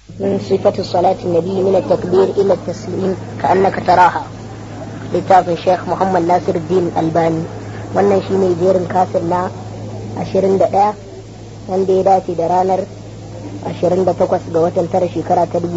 من صفة صلاة النبي من التكبير إلى التسليم كأنك تراها littafin Sheikh Muhammad Nasir Din Albani wannan shi ne jerin kasir na 21 wanda ya dace da ranar 28 ga watan tara shekara ta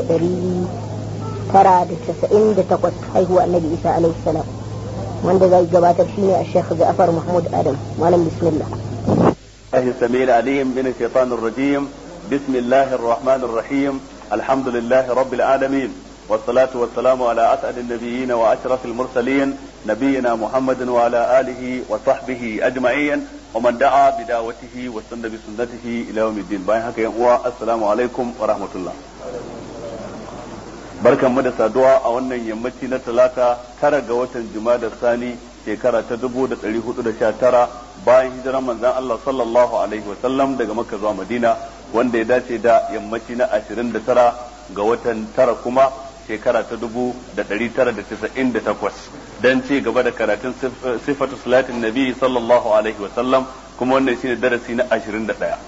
1998 haihuwa annabi Isa alaihi salam wanda zai gabatar shi ne a Sheikh Ja'far Mahmud Adam malam bismillah الله السميع العليم من الشيطان الرجيم بسم الله الرحمن الرحيم الحمد لله رب العالمين والصلاة والسلام على أسعد النبيين وأشرف المرسلين نبينا محمد وعلى آله وصحبه أجمعين ومن دعا بدعوته واستنى بسنته إلى يوم الدين باين هكا السلام عليكم ورحمة الله barkan mu da saduwa a wannan yammaci na talata tara ga watan da sani shekara ta dubu da ɗari hudu da sha tara bayan hijiran manzan Allah sallallahu alaihi wa sallam daga makka zuwa madina wanda ya dace da yammaci na ashirin da tara ga watan tara kuma shekara ta dubu da ɗari tara da casa'in da takwas don ci gaba da karatun sifatu salatin nabi sallallahu alaihi wa sallam kuma wannan shine darasi na ashirin da ɗaya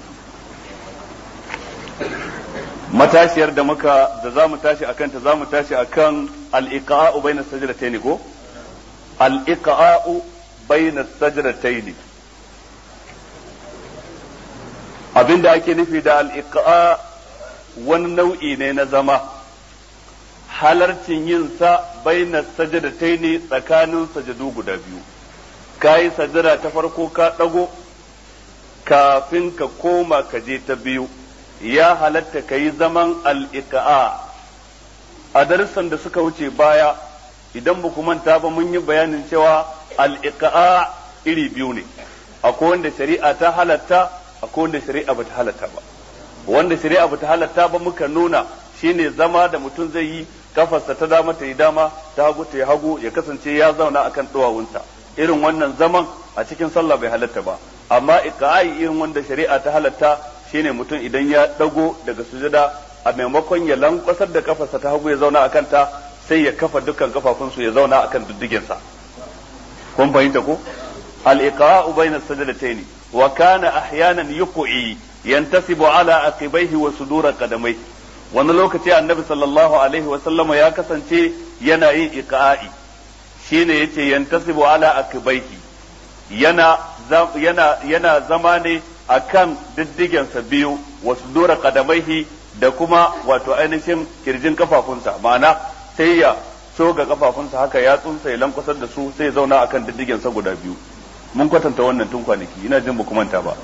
matashiyar da muka da za mu tashi akan ta za mu tashi akan al-iqa'u bayna sajdatayn ko al-iqa'u bayna sajdatayn abinda ake nufi da al-iqa wani nau'i ne na zama halarcin yin sa bayna sajdatayn tsakanin sajadu guda biyu kai sajada ta farko ka dago kafin ka koma ka je ta biyu ya halatta ka yi zaman al'iƙa'a a darussan da suka wuce baya idan ba manta ba mun yi bayanin cewa al'iƙa'a iri biyu ne akwai wanda shari'a ta halatta akwai wanda shari'a ba ta halatta ba wanda shari'a ba ta halatta ba muka nuna shine zama da mutum zai yi kafarsa ta dama ta yi dama ta hagu ta yi hagu ya kasance ya zauna akan duwawunsa irin wannan zaman a cikin sallah bai halatta ba amma iqa'i irin wanda shari'a ta halatta shine mutum idan ya dago daga sujada a maimakon ya lankwasar da kafarsa ta hagu ya zauna a kanta sai ya kafa dukkan kafafunsu ya zauna akan diddigensa kun fahimta ko al-iqa'u bayna sajdatayn wa kana ahyanan yuqi yantasibu ala aqibaihi wa sudura qadamai wani lokaci annabi sallallahu alaihi wa sallama ya kasance yana yin iqa'i shine yace yantasibu ala aqibaihi yana yana yana zama ne akan diddigensa biyu wasu dora kadamaihi da kuma wato ainihin kirjin kafafunsa ma'ana sai ya soga kafafunsa haka ya tsunsa ya lankwasar da su sai ya zauna akan diddigensa guda biyu mun kwatanta wannan tun kwanaki ina jin ba manta ba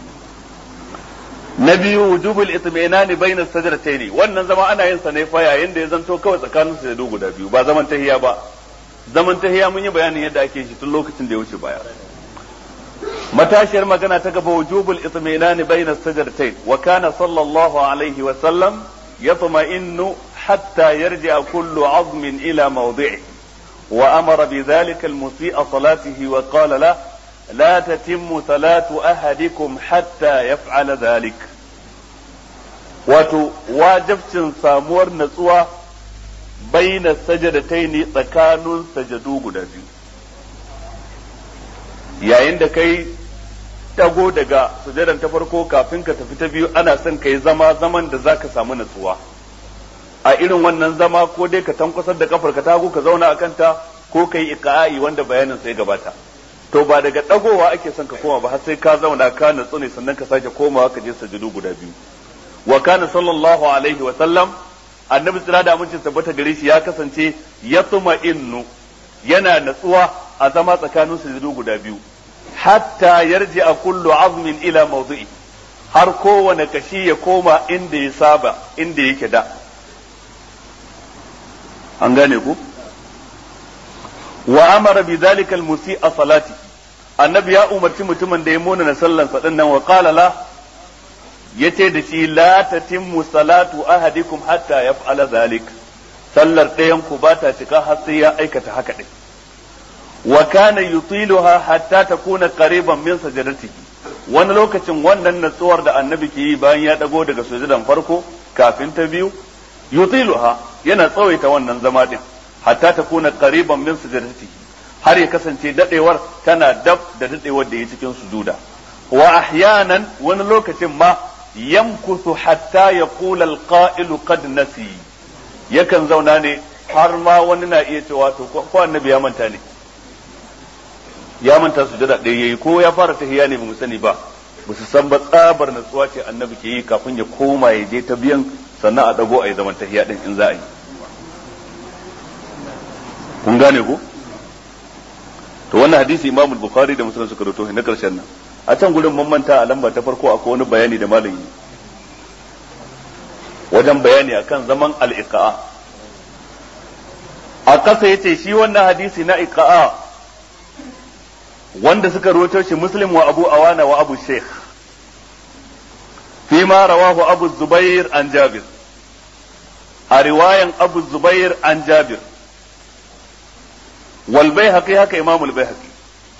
na biyu wujubul itminani bayna sajdatayn wannan zama ana yin sa ne fa yayin da ya zanto kawai tsakanin sajadu guda biyu ba zaman tahiya ba zaman tahiya mun yi bayanin yadda ake shi tun lokacin da ya wuce baya matashiyar magana ta gaba wujubul itminani bayna sajdatayn wa kana sallallahu alaihi wa sallam yatma'innu hatta yarji'a kullu 'azmin ila mawdi'i wa amara bidhalika al-musii'a salatihi wa qala la la tatimmu salatu ahadikum hatta yaf'ala dhalik wato wajibcin samuwar natsuwa bayna sajdatayn tsakanin sajadu guda biyu yayin da kai dago daga sujadan ta farko kafin ka tafi ta biyu ana son ka yi zama zaman da za ka samu natsuwa a irin wannan zama ko dai ka tankwasar da kafar ka tago ka zauna a kanta ko ka yi iqa'i wanda bayanin sai gabata to ba daga dagowa ake son ka koma ba har sai ka zauna ka natsu ne sannan ka sake komawa ka je sujudu guda biyu wa kana sallallahu alaihi wa sallam annabi tsira da amincin tabbata gare shi ya kasance yatma innu yana natsuwa a zama tsakanin sujudu guda biyu hatta yarji a kullu azmin ila mawdu'i har kowane kashi ya koma inda ya saba inda yake da an gane ku wa amara bi dhalika al musi'a salati annabi ya umarci mutumin da ya mona na sallan sa dinnan wa qala la yace da shi la tatimmu salatu ahadikum hatta yaf'ala dhalik sallar ɗayan ku ba ta cika har sai ya aikata haka din wa kana yutiluha hatta takuna qariban min sajadatihi wani lokacin wannan natsuwar da annabi ke yi bayan ya dago daga sujudan farko kafin ta biyu yutiluha yana tsawaita wannan zama din hatta takuna qariban min sajadatihi har ya kasance dadewar tana dab da dadewar da ya cikin sujuda wa ahyanan wani lokacin ma yamkuthu hatta yaqula al-qa'ilu qad nasi yakan zauna ne har ma wani na iya cewa to ko annabi ya manta ne ya manta su da ɗaya yayi ko ya fara tahiyya ne bamu sani ba ba su san ba tsabar natsuwa ce annabi ke yi kafin ya koma ya je ta biyan sannan a dago a yi zaman tahiyya din in za a yi kun gane ko to wannan hadisi imamu bukhari da muslim suka rawaito na karshen nan a can gurin mun manta a lamba ta farko akwai wani bayani da malami wajen bayani akan zaman al-iqa'a a kasa yace shi wannan hadisi na iqa'a wanda suka rawaito shi muslim wa abu awana wa abu sheikh فيما رواه أبو الزبير عن جابر رواية أبو الزبير عن جابر والبيهقي هكا إمام البيهقي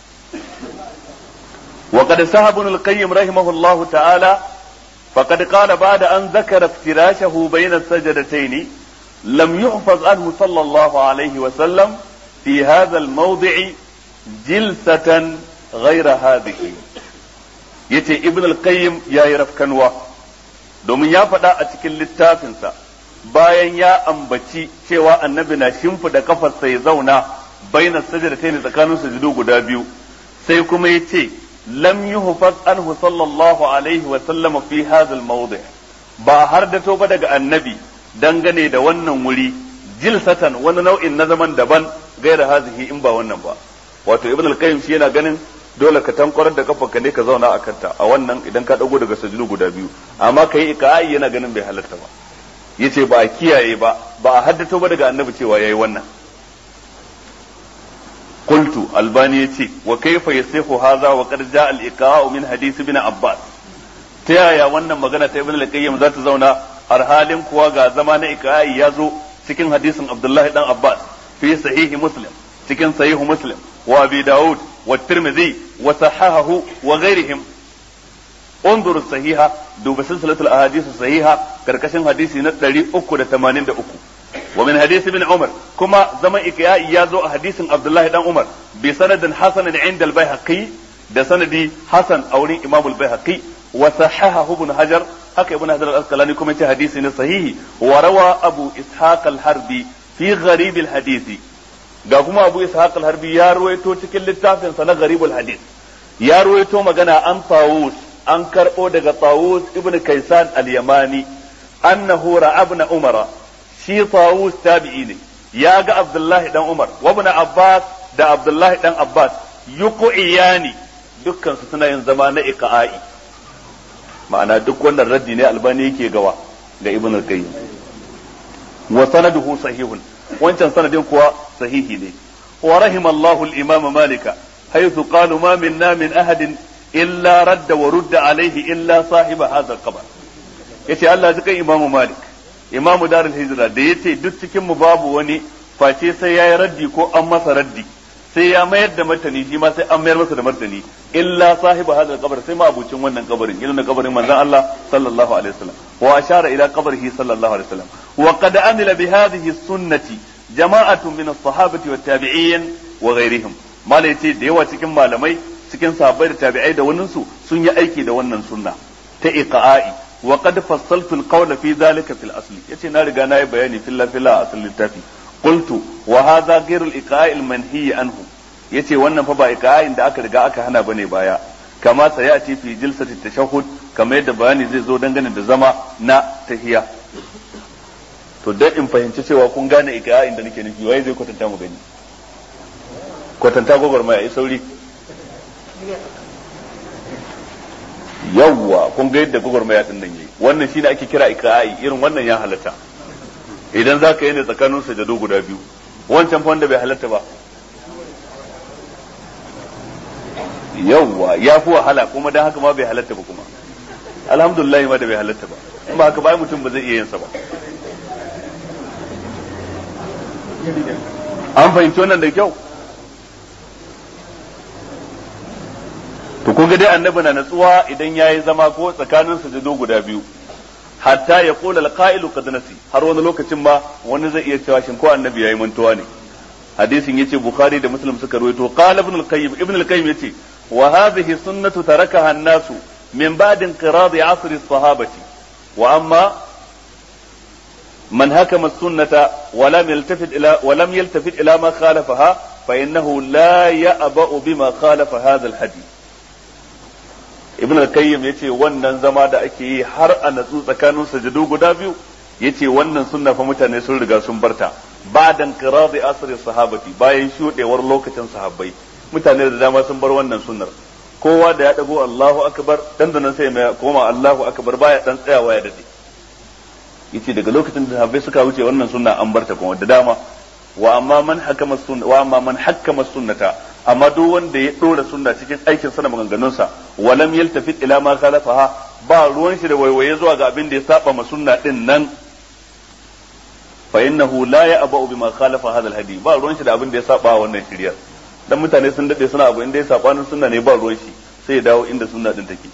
وقد سهب ابن القيم رحمه الله تعالى فقد قال بعد أن ذكر افتراشه بين السجدتين لم يحفظ عنه صلى الله عليه وسلم في هذا الموضع جلسة غير هذه yace ibn al-qayyim ya yi rafkanwa domin ya faɗa a cikin littafinsa bayan ya ambaci cewa annabi na shimfida kafarsa ya zauna bainas sajdatayn tsakanin sujudu guda biyu sai kuma yace lam yuhfaz anhu sallallahu alaihi wa sallam fi hadha al-mawdi' ba har da ba daga annabi dangane da wannan wuri jilsatan wani nau'in na zaman daban gaira hazihi in ba wannan ba wato ibn al-qayyim shi yana ganin dole ka tankwarar da kafarka ne ka zauna a kanta a wannan idan ka dago daga sajudu guda biyu amma kai ikai yana ganin bai halarta ba yace ba a kiyaye ba ba a haddato ba daga annabi cewa yayi wannan qultu albani yace wa kayfa yasihu hadha wa qad jaa al min hadith ibn abbas ta yaya wannan magana ta ibn al-qayyim za ta zauna har halin kuwa ga zama na ikai ya zo cikin hadisin abdullahi dan abbas fi sahihi muslim cikin sahihu muslim wa abi daud والترمذي وصححه وغيرهم انظر الصحيحة دوب سلسلة الأحاديث الصحيحة كركشن حديثي نتلري أكو دا تمانين دا أكو ومن حديث ابن عمر كما زمن إكياء يازو حديث عبد الله بن عمر بسند حسن عند البيهقي da sanadi Hassan a wurin Imam al-Baihaqi wa sahahahu ibn Hajar haka ibn Hajar al-Asqalani kuma ce hadisi ne sahihi wa rawa Abu Ishaq al-Harbi fi gharib al-hadisi ga kuma Abu Ishaq al-Harbi ya ruwaito cikin littafin sa na Gharibul Hadith ya ruwaito magana an Tawus an karbo daga Tawus ibn Kaysan al-Yamani annahu ra'abna Umar shi Tawus tabi'i ne ya ga Abdullah dan Umar wa ibn Abbas da Abdullah dan Abbas yuqiyani dukkan su suna yin zama na iqa'i ma'ana duk wannan raddi ne albani yake gawa ga Ibn al-Qayyim wa sanaduhu sahihun wancan sanadin kuwa sahihi ne wa rahimallahu al-imam malika haythu qalu ma minna min ahadin illa radda wa rudda alaihi illa sahiba hadha al-qabr yace Allah ji kan imamu malik imamu darul hijra da yace duk cikin mu babu wani face sai yayi raddi ko an masa raddi sai ya mayar da martani shi ma sai an mayar masa da martani illa sahiba hadha al-qabr sai ma abucin wannan kabarin irin kabarin manzon Allah sallallahu alaihi wasallam wa ashara ila qabrihi sallallahu alaihi wasallam wa qad amila bi hadhihi sunnati jama'atun min as-sahabati wat tabi'in wa ghairihim malai ce da yawa cikin malamai cikin sahabbai da tabi'ai da wannan su sun yi aiki da wannan sunna ta iqa'i wa qad fassaltu al-qawla fi dhalika fil asli yace na riga nayi bayani fil fil asl littafi qultu wa hadha ghayru al-iqa'i al-manhi anhu yace wannan fa ba iqa'in da aka riga aka hana bane baya kama sayati fi jilsati tashahhud kama yadda bayani zai zo dangane da zama na tahiya to dan in fahimci cewa kun gane iqa'in da nake nufi waye zai kwatanta mu gani kwatanta gwagwarmaya yi sauri yawwa kun ga yadda gwagwarmaya din nan yayi wannan shine ake kira ikra'i irin wannan ya halatta idan za ka yi ne tsakanin sajadu guda biyu wancan fa wanda bai halatta ba yawwa ya fi wahala kuma dan haka ma bai halatta ba kuma alhamdulillah ma da bai halatta ba in ba haka ba mutum ba zai iya yin sa ba an fahimci wannan da kyau to kun ga dai annabi na natsuwa idan yayi zama ko tsakanin sujudu guda biyu hatta ya kula alqa'ilu qad nasi har wani lokacin ma wani zai iya cewa shin ko annabi yayi mantuwa ne hadisin yace bukhari da muslim suka rawaito qala ibn al-qayyim ibn al-qayyim yace wa hadhihi sunnatu tarakaha an-nasu min ba'd inqirad asr as-sahabati wa amma من هكم السنة ولم يلتفت إلى ولم يلتفت إلى ما خالفها فإنه لا يأبأ بما خالف هذا الحديث ابن القيم yace wannan zama da ake yi har a natsu tsakanin sajadu guda biyu yace wannan sunna fa mutane sun riga sun barta ba'dan qiradi asri sahabati bayan shudewar lokacin sahabbai mutane da dama sun bar wannan sunnar kowa da ya dago Allahu akbar dan da nan sai mai koma Allahu akbar baya dan tsayawa ya dade yace daga lokacin da sahabbai suka wuce wannan sunna an barta kuma da dama wa amma man hakama sunna wa amma man hakama sunnata amma duk wanda ya dora sunna cikin aikin sa da maganganun sa walam yaltafit ila ma khalafaha ba ruwan shi da waiwaye zuwa ga abin da ya saba ma sunna din nan fa innahu la ya'ba'u bima khalafa hadha alhadi ba ruwan shi da abin da ya saba wannan shiriyar dan mutane sun dade suna abu inda ya saba sunna ne ba ruwan shi sai ya dawo inda sunna din take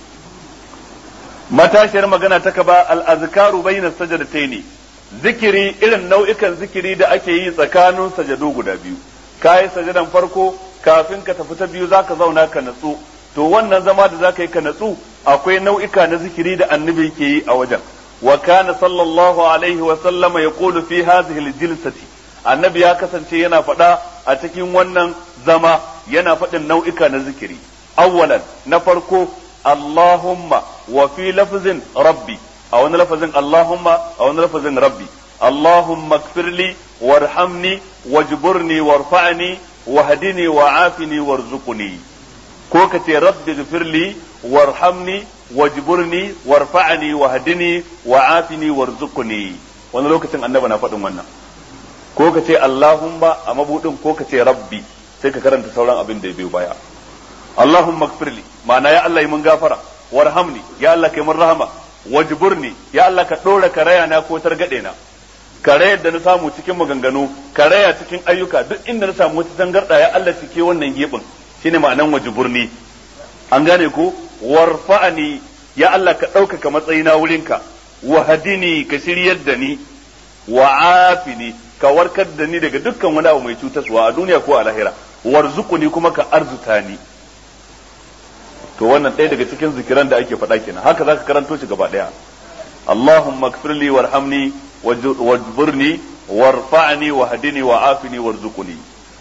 matashiyar magana ta kaba al'azkaru bayna sajadataini zikiri irin nau'ikan zikiri da ake yi tsakanin sajadu guda biyu kayi sajadan farko kafin ka tafi ta biyu zaka zauna ka natsu to wannan zama da zaka yi ka natsu akwai nau'ika na zikiri da annabi ke yi a wajen wa kana sallallahu alaihi wa sallama yaqulu fi hadhihi al-jilsati annabi ya kasance yana faɗa a cikin wannan zama yana faɗin nau'ika na zikiri awwalan na farko Allahumma wa fi lafzin rabbi a wani lafazin Allahumma a wani lafazin rabbi Allahumma kfirli warhamni wajburni warfa'ni wahdini wa'afini warzuqni ko ka ce rabbi gfirli warhamni wajburni warfa'ni wahdini wa'afini warzuqni wani lokacin annabi na faɗin wannan ko ka ce Allahumma a mabudin ko ka ce rabbi sai ka karanta sauran abin da ya biyo baya Allahumma gfirli ma'ana ya Allah yi mun gafara warhamni ya Allah kai mun rahama wajburni ya Allah ka dora karaya na ko targade na karayar da na samu cikin maganganu karaya cikin ayyuka duk inda na samu wata tangarda ya Allah cike wannan gibin shine ma'anan wajburni an gane ko warfa'ani ya Allah ka ɗaukaka matsayina wurinka wahadini ka shiryar da ni wa'afini ka warkar da ni daga dukkan wani abu mai cutaswa a duniya ko a lahira warzuquni kuma ka arzuta ni to wannan ɗaya daga cikin zikiran da ake faɗa kenan haka zaka karanto shi gaba ɗaya Allahumma ighfirli warhamni wajburni warfa'ni wahdini wa'afini warzuqni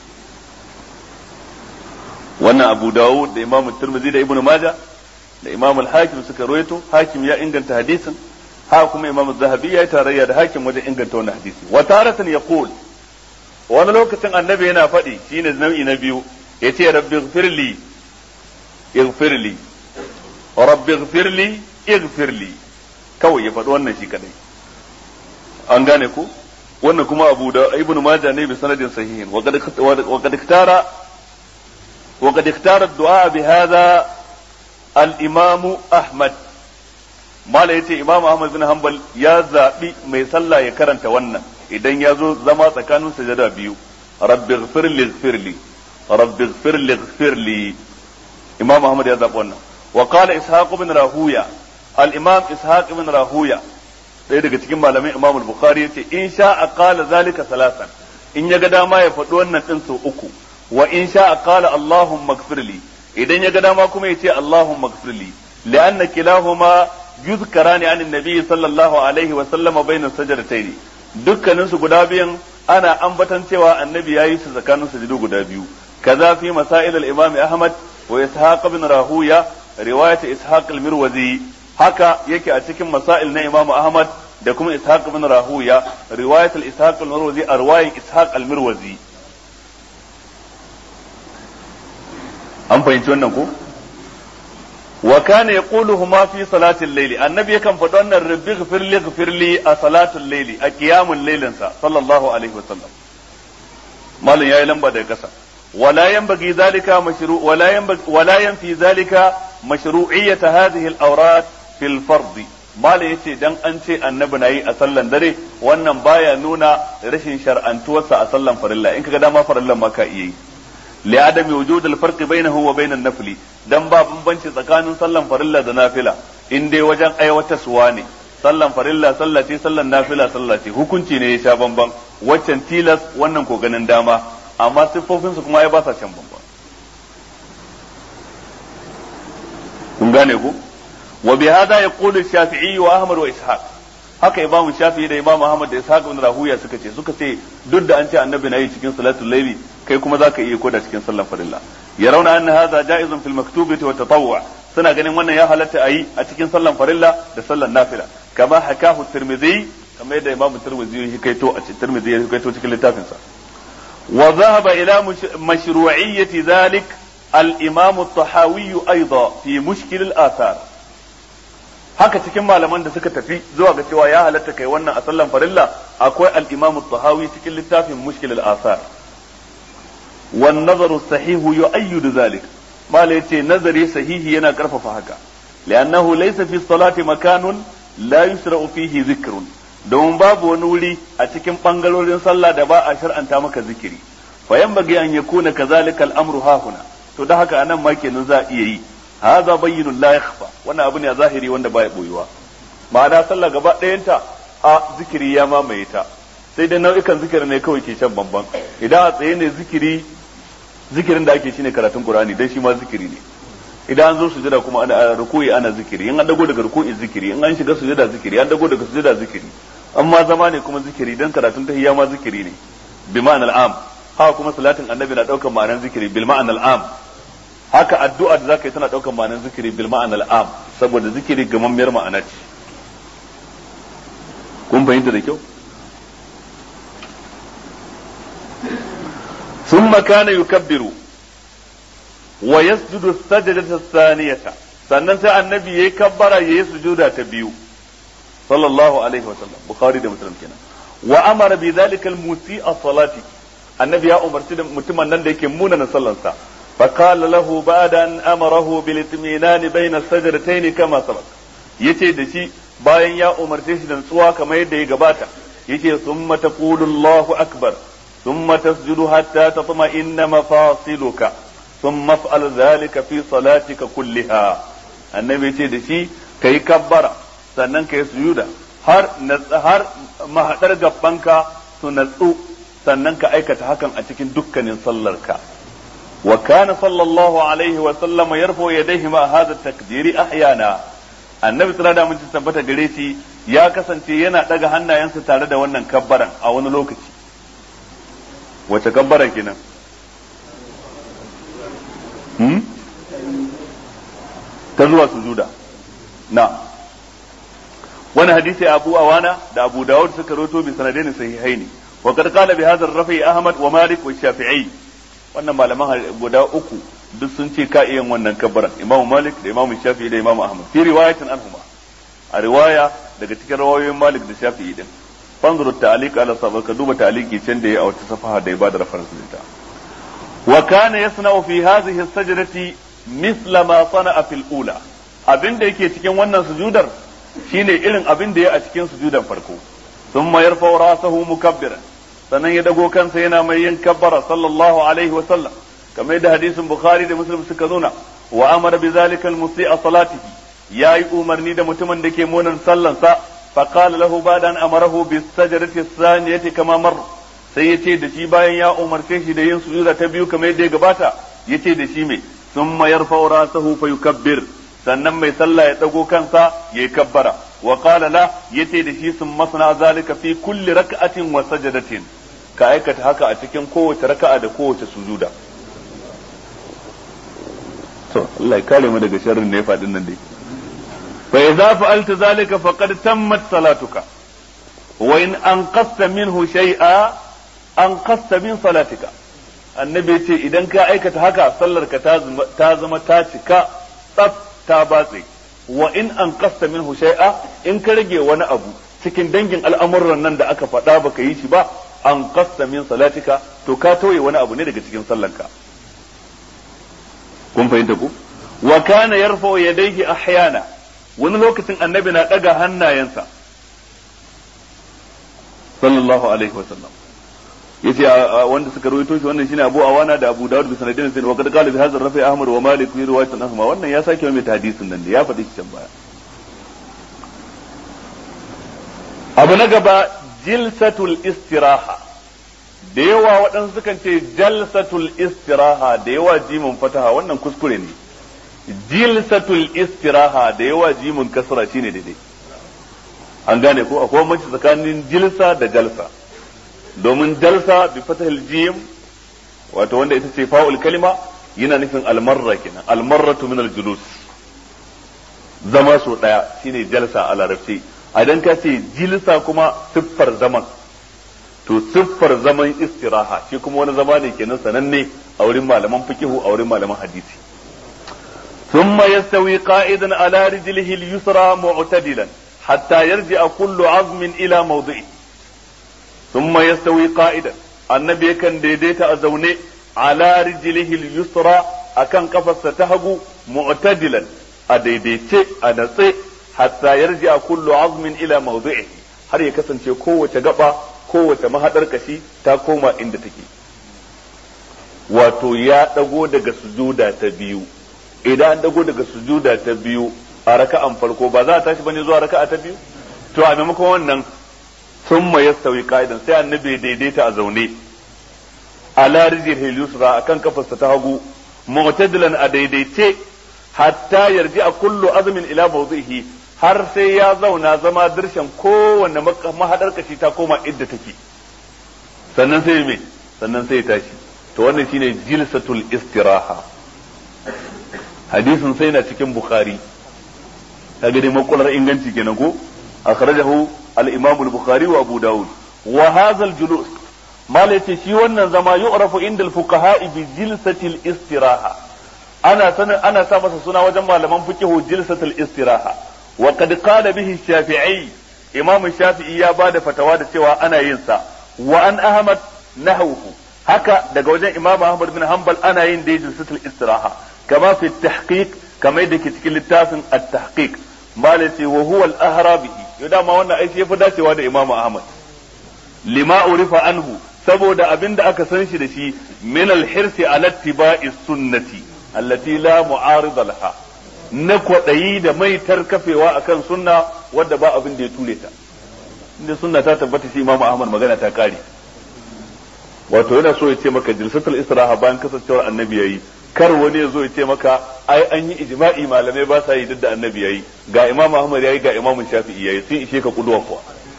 wannan Abu Dawud da Imam Tirmidhi da Ibn Majah da Imam Al-Hakim suka rawaito Hakim ya inganta hadisin haka kuma Imam Zahabi ya yi tarayya da Hakim wajen inganta wannan hadisi wa taratan yaqul wani lokacin annabi yana faɗi shine nau'i na biyu yace rabbi ighfirli اغفر لي رب اغفر لي اغفر لي kawai ya faɗi wannan shi kadai an gane ku wannan kuma abu da ibnu majah ne bi sanadin sahihin wa qad wa qad ikhtara wa qad ikhtara ad-du'a bi hadha al-imam ahmad mala yace imam ahmad bin hanbal ya zabi mai sallah ya karanta wannan idan ya zo zama tsakanin sajada biyu rabbi ighfir li ighfir li rabbi ighfir li ighfir li imam ahmad ya zaɓi wannan wa qala ishaq ibn rahuya al imam ishaq ibn rahuya ɗaya daga cikin malamai imam al-bukhari yace in sha qala zalika salasan in ya ga dama ya faɗi wannan din sau uku wa in sha qala allahumma ighfirli idan ya ga dama kuma yace allahumma ighfirli li'anna kilahuma yuzkarani an annabi sallallahu alaihi wa sallama bayna sajdatayn dukkanin su guda biyan ana ambatan cewa annabi yayi su tsakanin sujudu guda biyu kaza fi masail al-imam ahmad wa ishaq ibn rahuya riwayat ishaq al-mirwazi haka yake a cikin masail na imam ahmad da kuma ishaq ibn rahuya riwayat al-ishaq al-mirwazi a riwayat ishaq al-mirwazi an fahimci wannan ko wa kana yaquluhuma fi salati al-layl annabi yakan faɗi wannan rabbi ighfirli ighfirli a salatul layli a qiyamul laylin sa sallallahu alaihi wasallam malin yayi lamba daga kasa ولا ينبغي ذلك مشروع ولا ينبغي ولا ينفي ذلك مشروعية هذه الأوراد في الفرض ما yace dan an ce annabi nayi a sallan dare wannan baya nuna rashin shar'antuwarsa a sallan farilla in kaga dama farillan ma ka iya yi li adami wujud al farq bainahu wa bain an-nafli dan ba bambanci tsakanin sallan farilla da nafila in dai wajen aiwatarsuwa ne sallan farilla sallah ce sallan nafila sallah ce hukunci ne ya sha bamban waccan tilas wannan ko ganin dama amma siffofinsu kuma ya ba sa can bamba kun gane ku wa bi hada yaqulu shafi'i wa ahmad wa ishaq haka imamu shafi'i da imamu ahmad da ishaq ibn rahuya suka ce suka ce duk da an ce annabi na yi cikin salatul layli kai kuma zaka iya koda cikin sallar farilla yarawna anna hadha ja'izun fil maktubati wa tatawwu suna ganin wannan ya halatta a yi a cikin sallan farilla da sallan nafila kama hakahu tirmidhi kamar yadda imamu tirmidhi ya kaito a cikin tirmidhi ya kaito cikin littafin sa wa dhahaba ila mashru'iyyati dhalik al-imam at-tahawi aidan fi mushkil al-athar haka cikin malaman da suka tafi zuwa ga cewa ya halatta kai wannan a sallan farilla akwai al-imam at-tahawi cikin littafin mushkil al-athar wan nazaru sahihu yu'ayyidu dhalik mala yace nazari sahihi yana karfafa haka li'annahu laysa fi salati makanun la yusra'u fihi zikrun don babu wani wuri a cikin bangarorin sallah da ba a shar'anta maka zikiri fa yanbaghi an yakuna kadhalika al-amru hahuna to da haka anan ma kenan za a iya yi hadha bayyinun la yakhfa wannan abu ne a zahiri wanda baya boyuwa ma'ana sallah gaba ɗayanta a zikiri ya mamaye ta sai dai nau'ikan zikiri ne kawai ke shan bamban idan a tsaye ne zikiri zikirin da ake shine karatun Qur'ani dan shi ma zikiri ne idan an zo sujada kuma ana ruku'i ana zikiri in an dago daga ruku'i zikiri in an shiga sujada zikiri an dago daga sujada zikiri amma zama ne kuma zikiri dan karatun tahiyya ma zikiri ne bi ma'anal am haka kuma salatin annabi na daukar ma'anar zikiri bil ma'anal am haka addu'a da zaka yi tana daukar ma'anar zikiri bil ma'anal am saboda zikiri gamammiyar ma'ana ce kun fahimta da kyau ثم كان يكبر ويسجد السجدة الثانية sannan sai annabi yayi kabbara yayi sujuda ta biyu sallallahu alaihi wa sallam bukhari da muslim kenan wa amara bi dhalika al musi'a salati annabi ya umarci da mutumin nan da yake munana sallansa fa qala lahu ba'da an amarahu bil itminan bayna sajdatayn kama sabaq yace da shi bayan ya umarce shi da nutsuwa kamar yadda ya gabata yace summa taqulu Allahu akbar ثم تسجد حتى تطمئن مفاصلك ثم افعل ذلك في صلاتك كلها annabi ce da shi ka yi kabbara sannan ka yi sujuda har har mahadar gabbanka su natsu sannan ka aikata hakan a cikin dukkanin sallarka wa kana sallallahu alaihi wa sallam yarfo yadayhi ma hadha takdiri ahyana annabi tsara da mun tabbata gare shi ya kasance yana daga hannayensa tare da wannan kabbaran a wani lokaci wace kabbara kenan hmm? ta zuwa sujuda na wani hadisi abu awana da abu dawud suka roto bi sanadaini sahihaini wa qad qala bi hadha rafi ahmad wa malik wa shafi'i wannan malaman guda uku duk sun ce ka iya wannan kabbara imam malik da imam shafi'i da imam ahmad fi riwayatin anhuma a riwaya daga cikin rawayoyin malik da shafi'i din fanzuru ta'liq ala sabr ka duba ta'liqi can da ya a wata safaha da ya bada reference din ta wa kana yasna'u fi hadhihi as-sajdati mithla ma sana'a fil ula abin da yake cikin wannan sujudar shine irin abin da ya a cikin sujudan farko thumma yarfa'u ra'sahu mukabbiran sannan ya dago kansa yana mai yin kabbara sallallahu alaihi wa sallam kamar da hadisin bukhari da muslim suka nuna wa amara bi zalika al-musi'a salatihi yayi umarni da mutumin da ke munan sallansa فقال له بعد أن أمره بالسجدة الثانية كما مر sai ya ce da shi bayan ya umarce shi da yin sujuda ta biyu kamar yadda ya gabata ya ce da shi mai sun mayar faura sahu fa yukabbir sannan mai sallah ya dago kansa ya yi kabbara wa qala la ya ce da shi sun masana zalika fi kulli raka'atin wa sajadatin ka aikata haka a cikin kowace raka'a da kowace sujuda to Allah ya kare mu daga sharrin da ya faɗin nan dai فإذا فعلت ذلك فقد تمت صلاتك وإن أنقصت منه شيئا أنقصت من صلاتك annabi ce idan ka aikata haka sallar ka ta zama ta cika tsaf ta batse wa in an kasta minhu shay'a in ka rage wani abu cikin dangin al'amuran nan da aka faɗa baka yi shi ba an kasta min salatika to ka tauye wani abu ne daga cikin sallanka kun fahimta ku wa kana yarfa yadayhi ahyana wani lokacin annabi na ɗaga hannayensa sallallahu alaihi wa sallam yace wanda suka rawaito shi wannan shine Abu Awana da Abu Dawud bi sanadin sai wa kad qala bi hadha rafi Ahmad wa Malik fi riwayatin ahma wannan ya sake mai hadisin nan da ya faɗi shi can baya abu na gaba jilsatul istiraha da yawa waɗansu sukan ce jalsatul istiraha da yawa jimin fataha wannan kuskure ne jilsatul istiraha da yawa jimin kasra shine daidai an gane ko akwai mace tsakanin jilsa da jalsa domin jalsa bi fatahil jim wato wanda ita ce fa'ul kalima yana nufin almarra kenan almarratu min aljulus zama so daya shine jalsa a larabci idan ka ce jilsa kuma siffar zaman to siffar zaman istiraha shi kuma wani zama ne kenan sananne a wurin malaman fikihu a wurin malaman hadisi ثم يستوي قائدا على رجله اليسرى معتدلا حتى يرجع كل عظم إلى موضعه ثم يستوي قائدا النبي كان ديديت أزوني على رجله اليسرى أكن قفص تهجو معتدلا أديديت أنسي حتى يرجع كل عظم إلى موضعه har ya kasance kowace gaba kowace mahaɗar kashi ta koma inda take wato ya ɗago daga sujuda ta biyu idan an dago daga sujuda ta biyu a raka'an farko ba za a tashi bane zuwa raka'a ta biyu to a maimakon wannan sun ma yastawi qa'idan sai annabi daidaita a zaune ala rijil yusra akan kafarsa ta hagu mu'tadilan a daidaice hatta yarji a kullu azmin ila mawdihi har sai ya zauna zama dirshan kowanne mahadar kashi ta koma idda take sannan sai me sannan sai ya tashi to wannan shine jilsatul istiraha hadisin sai na cikin bukhari kaga dai makular inganci kenan ko akhrajahu al-imam al-bukhari wa abu daud wa hadha al-julus mala yace shi wannan zama yu'rafu inda al-fuqaha bi jilsati al-istiraha ana sanin ana sa masa suna wajen malaman fiqhu jilsatul istiraha wa qad qala bihi shafi'i imam shafi'i ya bada fatawa da cewa ana yin sa wa an ahmad nahwuhu haka daga wajen imam ahmad bin hanbal ana yin dai jilsatul istiraha كما في التحقيق كما يدك cikin littafin التحقيق malaci wa huwa al-ahra bihi yau dama wannan aiki yafi dacewa da Imam Ahmad lima urifa anhu saboda abinda aka san shi da shi min al-hirsi ala ittiba'i sunnati allati la mu'arida laha na kwadayi da mai tarkafewa akan sunna wadda ba abin da ya ture ta inda sunna ta tabbata shi Imam Ahmad magana ta kare wato yana so ya ce maka jilsatul istiraha bayan kasancewar annabi yayi kar wani ya zo ya ce maka ai an yi ijma'i malamai ba sa yi duk da annabi yayi ga imam ahmad yayi ga imam shafi'i yayi sun ishe ka kuduwa kuwa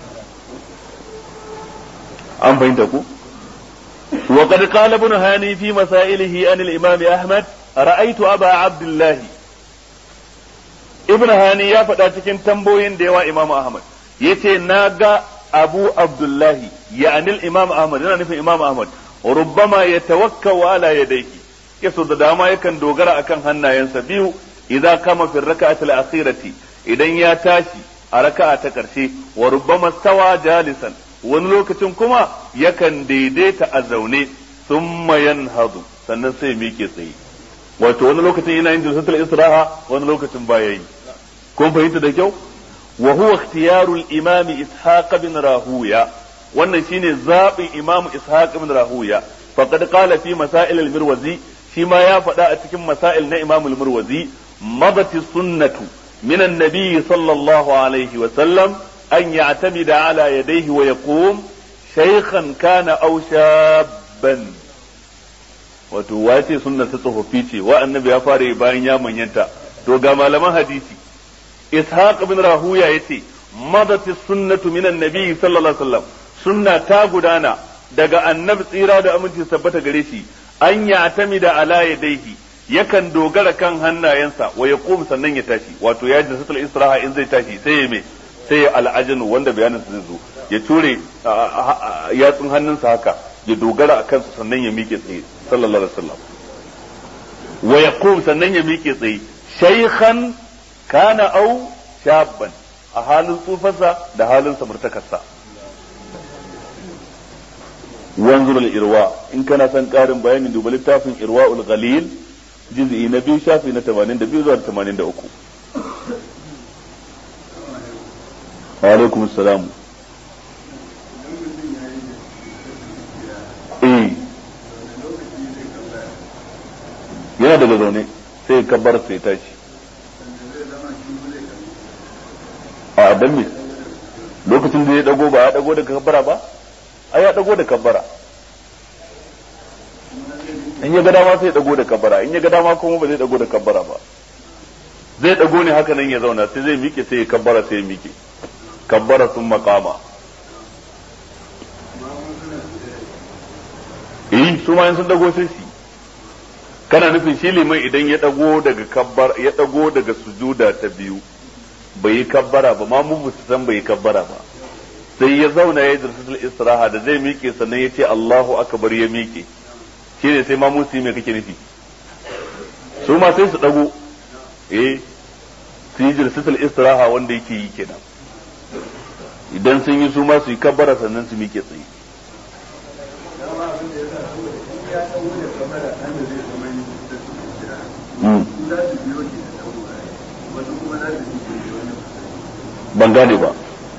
an fahimta ku wa qad qala ibn hani fi masailihi an al-imam ahmad ra'aytu aba abdullah ibn hani ya faɗa cikin tambayoyin da yawa imam ahmad yace na ga abu abdullahi ya'ani al-imam ahmad yana nufin imam ahmad rubbama yatawakkau ala yadayhi yaso da dama yakan dogara akan hannayensa biyu idza kama fi raka'atil akhirati idan ya tashi a raka'a ta karshe wa rubbama stawa jalisan wani lokacin kuma yakan daidaita a zaune thumma yanhadu sannan sai miƙe tsaye wato wani lokacin yana yin jalsatul istiraha wani lokacin baya yi kun fahimta da kyau wa huwa ikhtiyarul imam ishaq bin rahuya wannan shine zabin imam ishaq bin rahuya faqad qala fi masail al-mirwazi shi ma ya faɗa a cikin masail na imam al-murwazi madati sunnatu min annabi sallallahu alaihi wa sallam an ya'tamida ala yadayhi wa yaqum shaykhan kana aw shabban wato wace sunnar ta tsofaffi ce wa annabi ya fara bayan ya manyanta to ga malaman hadisi ishaq ibn rahuya yace madati sunnatu min annabi sallallahu alaihi wa sallam sunna ta gudana daga annabi tsira da aminci tabbata gare shi an ya tami da ala yadaihi yakan dogara kan hannayensa wa ya sannan ya tashi wato ya jinsa tul israha in zai tashi sai ya me sai ya al'ajinu wanda bayanin zai zo ya ture yatsun hannunsa haka ya dogara akan su sannan ya miƙe tsaye sallallahu alaihi wasallam wa ya sannan ya miƙe tsaye shaykhan kana au shabban a halin tsufarsa da halin samartakarsa wanzur al-irwa in kana son karin bayani duba littafin irwaul ghalil juz'i na biyu shafi na 82 zuwa 83 wa alaikum assalam eh yana daga zaune sai kabbar sai tashi a dan me lokacin da ya dago ba ya dago daga kabbara ba ai ya dago da kabbara in ya ga dama sai ya dago da kabbara in ya ga dama kuma ba zai dago da kabbara ba zai dago ne haka nan ya zauna sai zai miƙe sai ya kabbara sai ya miƙe kabbara sun makama eh su ma sun dago sai su kana nufin shi liman idan ya dago daga kabbar ya dago daga sujuda ta biyu bai yi kabbara ba ma mu su san bai yi kabbara ba sai ya zauna ya yi jalsatul istiraha da zai miƙe sannan ya ce Allahu akbar ya miƙe shi ne sai ma musu me kake nufi su ma sai su dago eh su yi jalsatul istiraha wanda yake yi kenan idan sun yi su ma su yi kabbara sannan su miƙe tsaye ban gane ba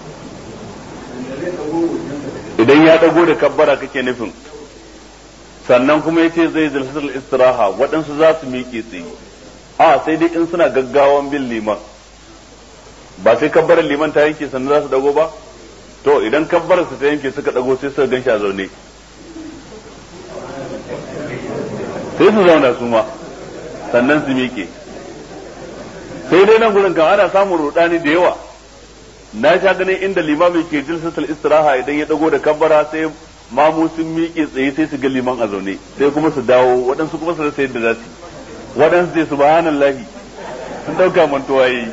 idan ya dago da kabbara kake nufin sannan kuma ya ce zai zalsatul istiraha waɗansu za su miƙe tsaye a sai dai in suna gaggawan bin liman ba sai kabbarar liman ta yanke sannan za su dago ba to idan kabbarar su ta yanke suka dago sai suka gan shi a zaune sai su zauna su ma sannan su miƙe sai dai nan gurin kan ana samun rudani da yawa na sha ganin inda limami ke jilsatul istiraha idan ya dago da kabbara sai mamu sun miƙe tsaye sai su ga liman a zaune sai kuma su dawo waɗansu kuma su rasa yadda za su waɗansu sai subhanallahi sun ɗauka mantuwa yi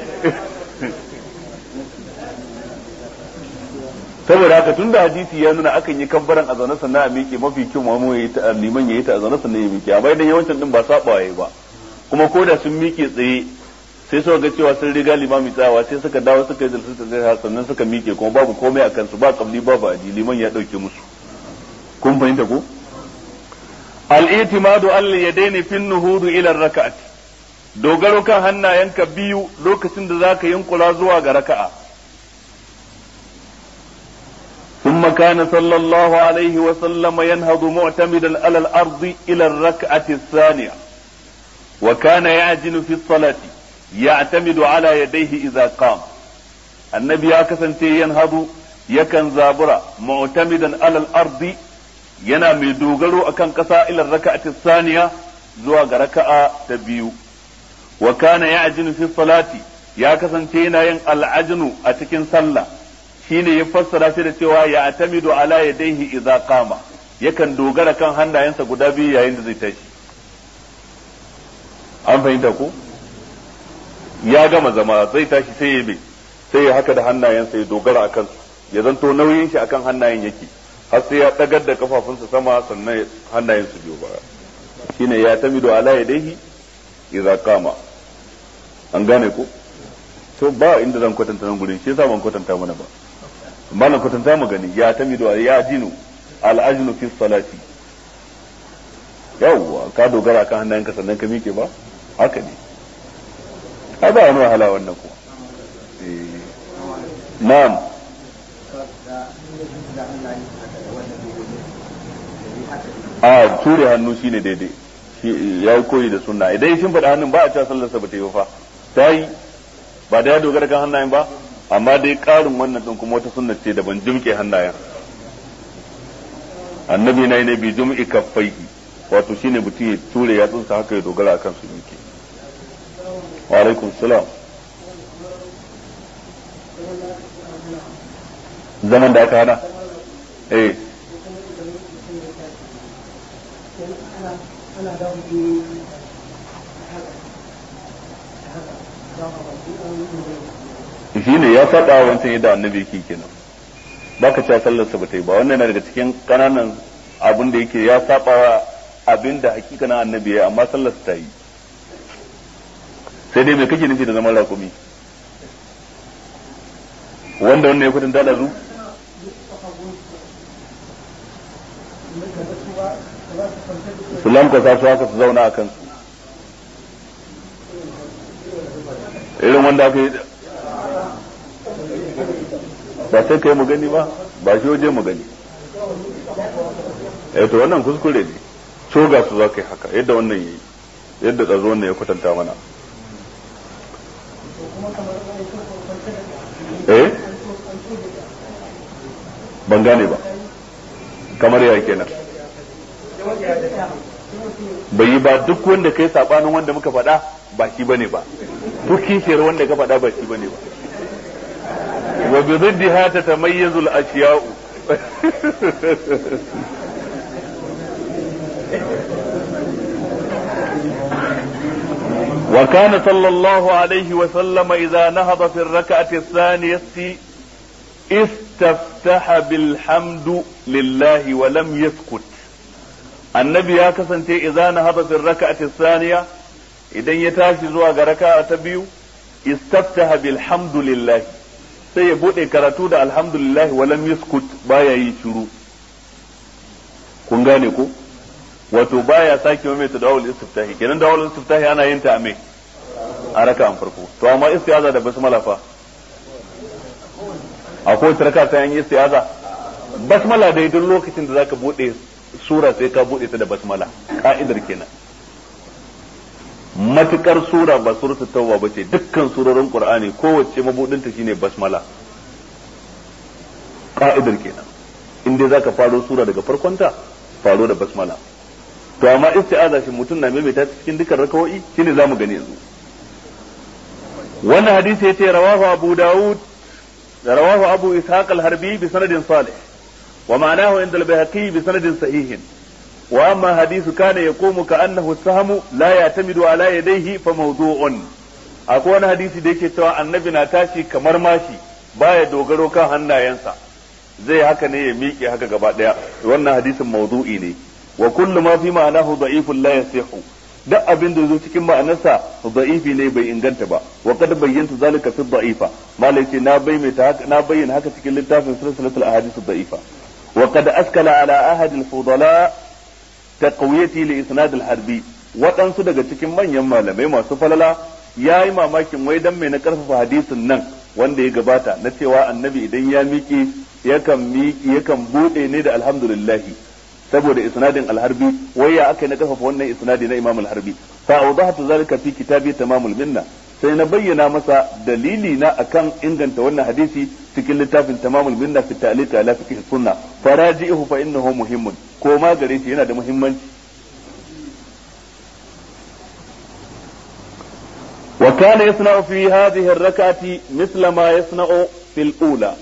saboda haka tunda hadisi ya nuna akan yi kabbaran a zaune sannan a miƙe mafi kyau mamu ya yi ta liman ya yi ta a zaune sannan ya miƙe amma idan yawancin din ba saba yayi ba kuma ko da sun miƙe tsaye sai suka ga cewa sun riga limami tsawa sai suka dawo suka yi jalsata zai sannan suka miƙe kuma babu komai a kansu ba kabli babu aji liman ya ɗauke musu kun fahimta ko al-i'timadu al yadaini fi nuhudu ila raka'at dogaro kan hannayenka biyu lokacin da zaka yunkula zuwa ga raka'a ثم كان صلى الله عليه وسلم ينهض معتمدا على الأرض إلى الركعة الثانية وكان يعجن في الصلاة يعتمد على يديه إذا قام النبي أكسن ينهض يكن زابرا معتمدا على الأرض yana mai dogaro akan ƙasa ilar raka'ati saniya zuwa ga raka'a ta biyu wa kana ya'jinu fi salati ya kasance yana yin al'ajnu a cikin sallah shine ya fassara shi da cewa ya atamidu ala yadayhi idza qama yakan dogara kan hannayensa guda biyu yayin da zai tashi an fahimta ko ya gama zama zai tashi sai ya bi sai ya haka da hannayensa ya dogara akan su ya zanto nauyin shi akan hannayen yake har sai ya dagar da kafafunsa sama sannan hannayen su biyo baya shine ya tamidu ala yadayhi idza qama an gane ko to ba inda zan kwatanta nan gurin shi yasa ban kwatanta mana ba malam kwatanta mu gani ya tamidu ya jinu al ajnu fi salati yawwa ka dogara kan hannayenka sannan ka miƙe ba haka ne ai ba wani wahala wannan ko na'am a ture hannu shine daidai ya yi koyi da sunna idan shin faɗa hannun ba a cewa sallarsa ba ta yi fa ta yi ba da ya dogara kan hannayen ba amma dai ƙarin wannan ɗin kuma wata sunna ce da ban jimke hannayen annabi na yi ne bi jum'i kaffaihi wato shine mutum ya ture ya tsunsa haka ya dogara akan su yake wa alaikum salam zaman da aka hana eh shi ne ya faɗa wa wancan yadda annabi yake kenan ba ka cewa sallarsa ba ta yi ba wannan yana daga cikin ƙananan abin da yake ya saba wa abin da hakikanin annabi ya amma sallarsa ta yi sai dai mai kake nufi da zaman raƙumi wanda wannan ya kudin da zu su lankwasa su haka su zauna a kansu irin wanda aka yi ba sai kai mu gani ba ba shi waje mu gani eh to wannan kuskure ne coga su za ka yi haka yadda wannan yi yadda tsazo wannan ya kwatanta mana eh ban gane ba kamar ya kenan bai yi ba duk wanda kai sabanin wanda muka faɗa ba shi bane ba to kishiyar wanda ka faɗa ba shi bane ba wa bi ziddiha tatamayyazu al-ashya'u وكان صلى الله عليه وسلم إذا نهض في الركعة الثانية استفتح بالحمد لله ولم يسكت النبي يا كسنتي إذا نهض في الركعة الثانية إذا يتاشي زوا ركعة تبيو استفتح بالحمد لله sai ya buɗe karatu da alhamdulillah walam yaskut baya yi shiru kun gane ko wato baya sake mai ta dawul istiftahi kenan dawul istiftahi ana yin ta a me a raka'an farko to amma istiaza da basmala fa akwai wata raka ta yin istiaza basmala dai duk lokacin da zaka bude sura sai ka bude ta da basmala ka'idar kenan matukar sura ba suratul tauba bace dukkan surorin qur'ani kowace mabudin ta shine basmala ka'idar kenan in dai zaka faro sura daga farkonta faro da basmala to amma isti'aza shi mutum na maimaita cikin dukkan rakawoyi shine zamu gani yanzu wannan hadisi yace rawahu abu daud da rawahu abu ishaq al-harbi bi sanadin salih wa ma'anahu inda al-bayhaqi bi sanadin sahihin wa amma hadithu kana yaqumu ka annahu sahamu la ya'tamidu ala yadayhi fa mawdu'un akwai wani hadisi da yake cewa annabi na tashi kamar mashi baya dogaro kan hannayensa zai haka ne ya miƙe haka gaba daya wannan hadisin mawdu'i ne wa kullu ma fi ma'anahu da'ifun la yasihu duk abin da zo cikin ma'anarsa da'ifi ne bai inganta ba wa qad bayyanta zalika fi da'ifa malai ce na bayyana haka na bayyana haka cikin littafin silsilatul ahadith da'ifa wa qad askala ala ahad al-fudala taqwiyati li isnad al-harbi waɗansu daga cikin manyan malamai masu falala yayi mamakin wai dan mai na karfafa hadisin nan wanda ya gabata na cewa annabi idan ya miƙe yakan miƙe yakan bude ne da alhamdulillahi saboda isnadin alharbi wai ya aka na kafafa wannan isnadi na imam alharbi fa awdahtu zalika fi kitabi tamamul minna sai na bayyana masa dalili na akan inganta wannan hadisi cikin littafin tamamul minna fi ta'liq ala fiqh sunna faraji'uhu fa innahu muhimmun ko ma gare shi yana da muhimmanci وكان يصنع في هذه الركعة مثل ما يصنع في الأولى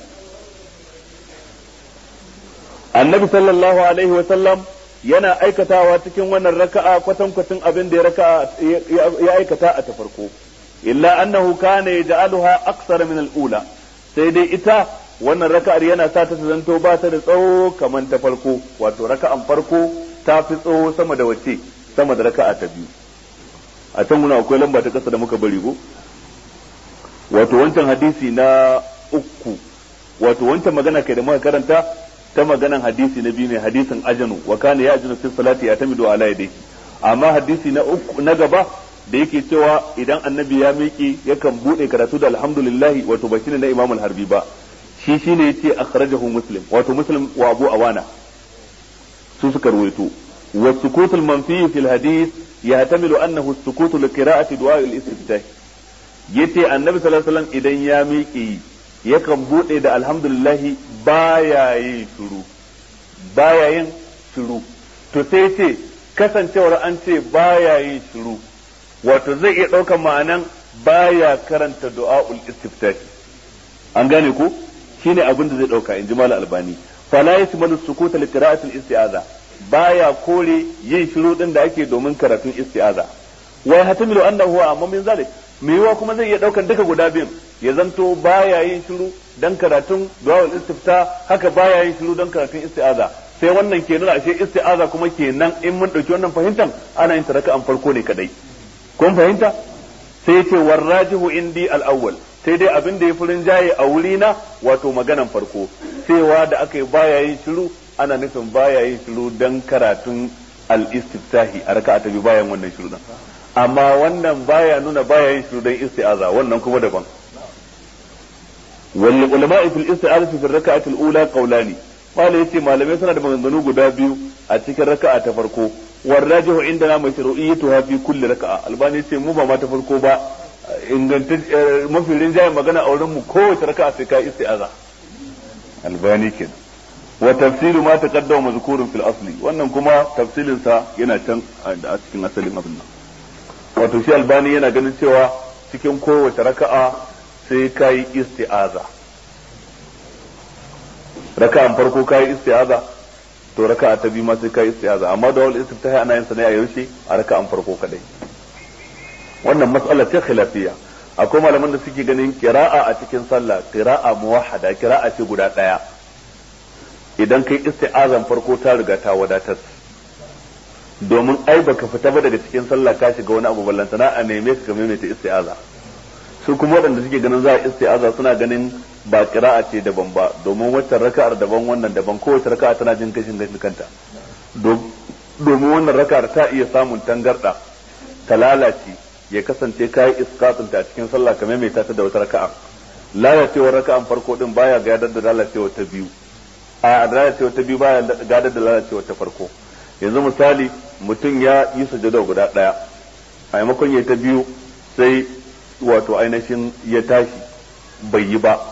annabi sallallahu alaihi wa sallam yana aikatawa cikin wannan raka'a kwatankwacin abin da ya raka'a ya aikata a ta farko illa annahu kana yaj'aluha aksara min al-ula sai dai ita wannan raka'ar yana sa ta zanto ba ta da tsawo kamar ta farko wato raka'an farko ta fi tsawo sama da wace sama da raka'a ta biyu a can muna akwai lamba ta kasa da muka bari go wato wancan hadisi na uku wato wancan magana kai da muka karanta ta maganan hadisi na biyu ne hadisin ajanu wa kana ya ajanu fi salati ya tamidu ala yadayhi amma hadisi na uku na gaba da yake cewa idan annabi ya miƙe yakan bude karatu da alhamdulillah wato ba shine na imam al-harbi ba shi shine yace akhrajahu muslim wato muslim wa abu awana su suka ruwaito wa sukut al-manfi fi al-hadith yahtamilu annahu as-sukut li qira'ati du'a al-istiftah yace annabi sallallahu alaihi wasallam idan ya miƙe yakan bude da alhamdulillahi baya yin shiru baya yin shiru to sai ce kasancewar an ce baya yin shiru wato zai iya ɗaukan ma'anan baya karanta du'a'ul istiftahi an gane ko shine abin da zai ɗauka in ji mal albani fala yasmalu sukuta li qira'atil isti'aza baya kore yin shiru din da ake domin karatun isti'aza wa yahtamilu annahu amma min zalik me yiwa kuma zai iya daukan duka guda biyun ya zanto baya yin shiru dan karatun du'a'ul istifta haka baya yin shiru dan karatun isti'aza sai wannan ke nuna ashe isti'aza kuma kenan in mun dauki wannan fahimtan ana yin taraka an farko ne kadai kun fahimta sai yace warrajihu indi al-awwal sai dai abin da ya furin jaye a wuri na wato maganan farko cewa da aka yi baya yin shiru ana nufin baya yin shiru dan karatun al-istiftahi a raka'a ta biyu bayan wannan shiru din amma wannan baya nuna baya yin shiru dan isti'aza wannan kuma daban wal ulama fil isti'azati fi raka'ati al-ula qawlani wala yace malamai suna da maganganu guda biyu a cikin raka'a ta farko warrajihu indana mashru'iyyatuha fi kulli raka'a albani yace mu ba ma ta farko ba inganta mafi rinjayen magana a wurin mu kowace raka'a sai ka isti'aza albani kenan wa tafsiru ma taqaddama mazkurun fil asli wannan kuma tafsilin sa yana can a cikin asalin abin nan wato shi albani yana ganin cewa cikin kowace raka'a sai ka yi isti'aza raka'an farko ka yi isti'aza to raka'a ta biyu ma sai ka yi isti'aza amma da wal istiftahi ana yin sa ne a yaushe a raka'an farko kadai wannan mas'ala ce khilafiyya akwai malaman da suke ganin qira'a a cikin sallah qira'a muwahhada qira'a ce guda daya idan kai isti'azan farko ta riga ta wadatar domin ai baka fita ba daga cikin sallah ka shiga wani abu ballantana a neme ka maimaita isti'aza su kuma waɗanda suke ganin za a isti'aza suna ganin ba qira'a ce daban ba domin wacce raka'ar daban wannan daban kowace raka'a tana jin kashin gashin kanta domin wannan raka'ar ta iya samun tangarda ta lalace ya kasance kayi iskatun ta cikin sallah ka maimaita ta da wata raka'a lalacewar raka'an farko din baya gadar da lalacewar ta biyu a lalacewar ta biyu baya gadar da lalacewar ta farko yanzu misali mutum ya yi sujada guda daya a maimakon ya ta biyu sai wato ainihin ya tashi bai yi ba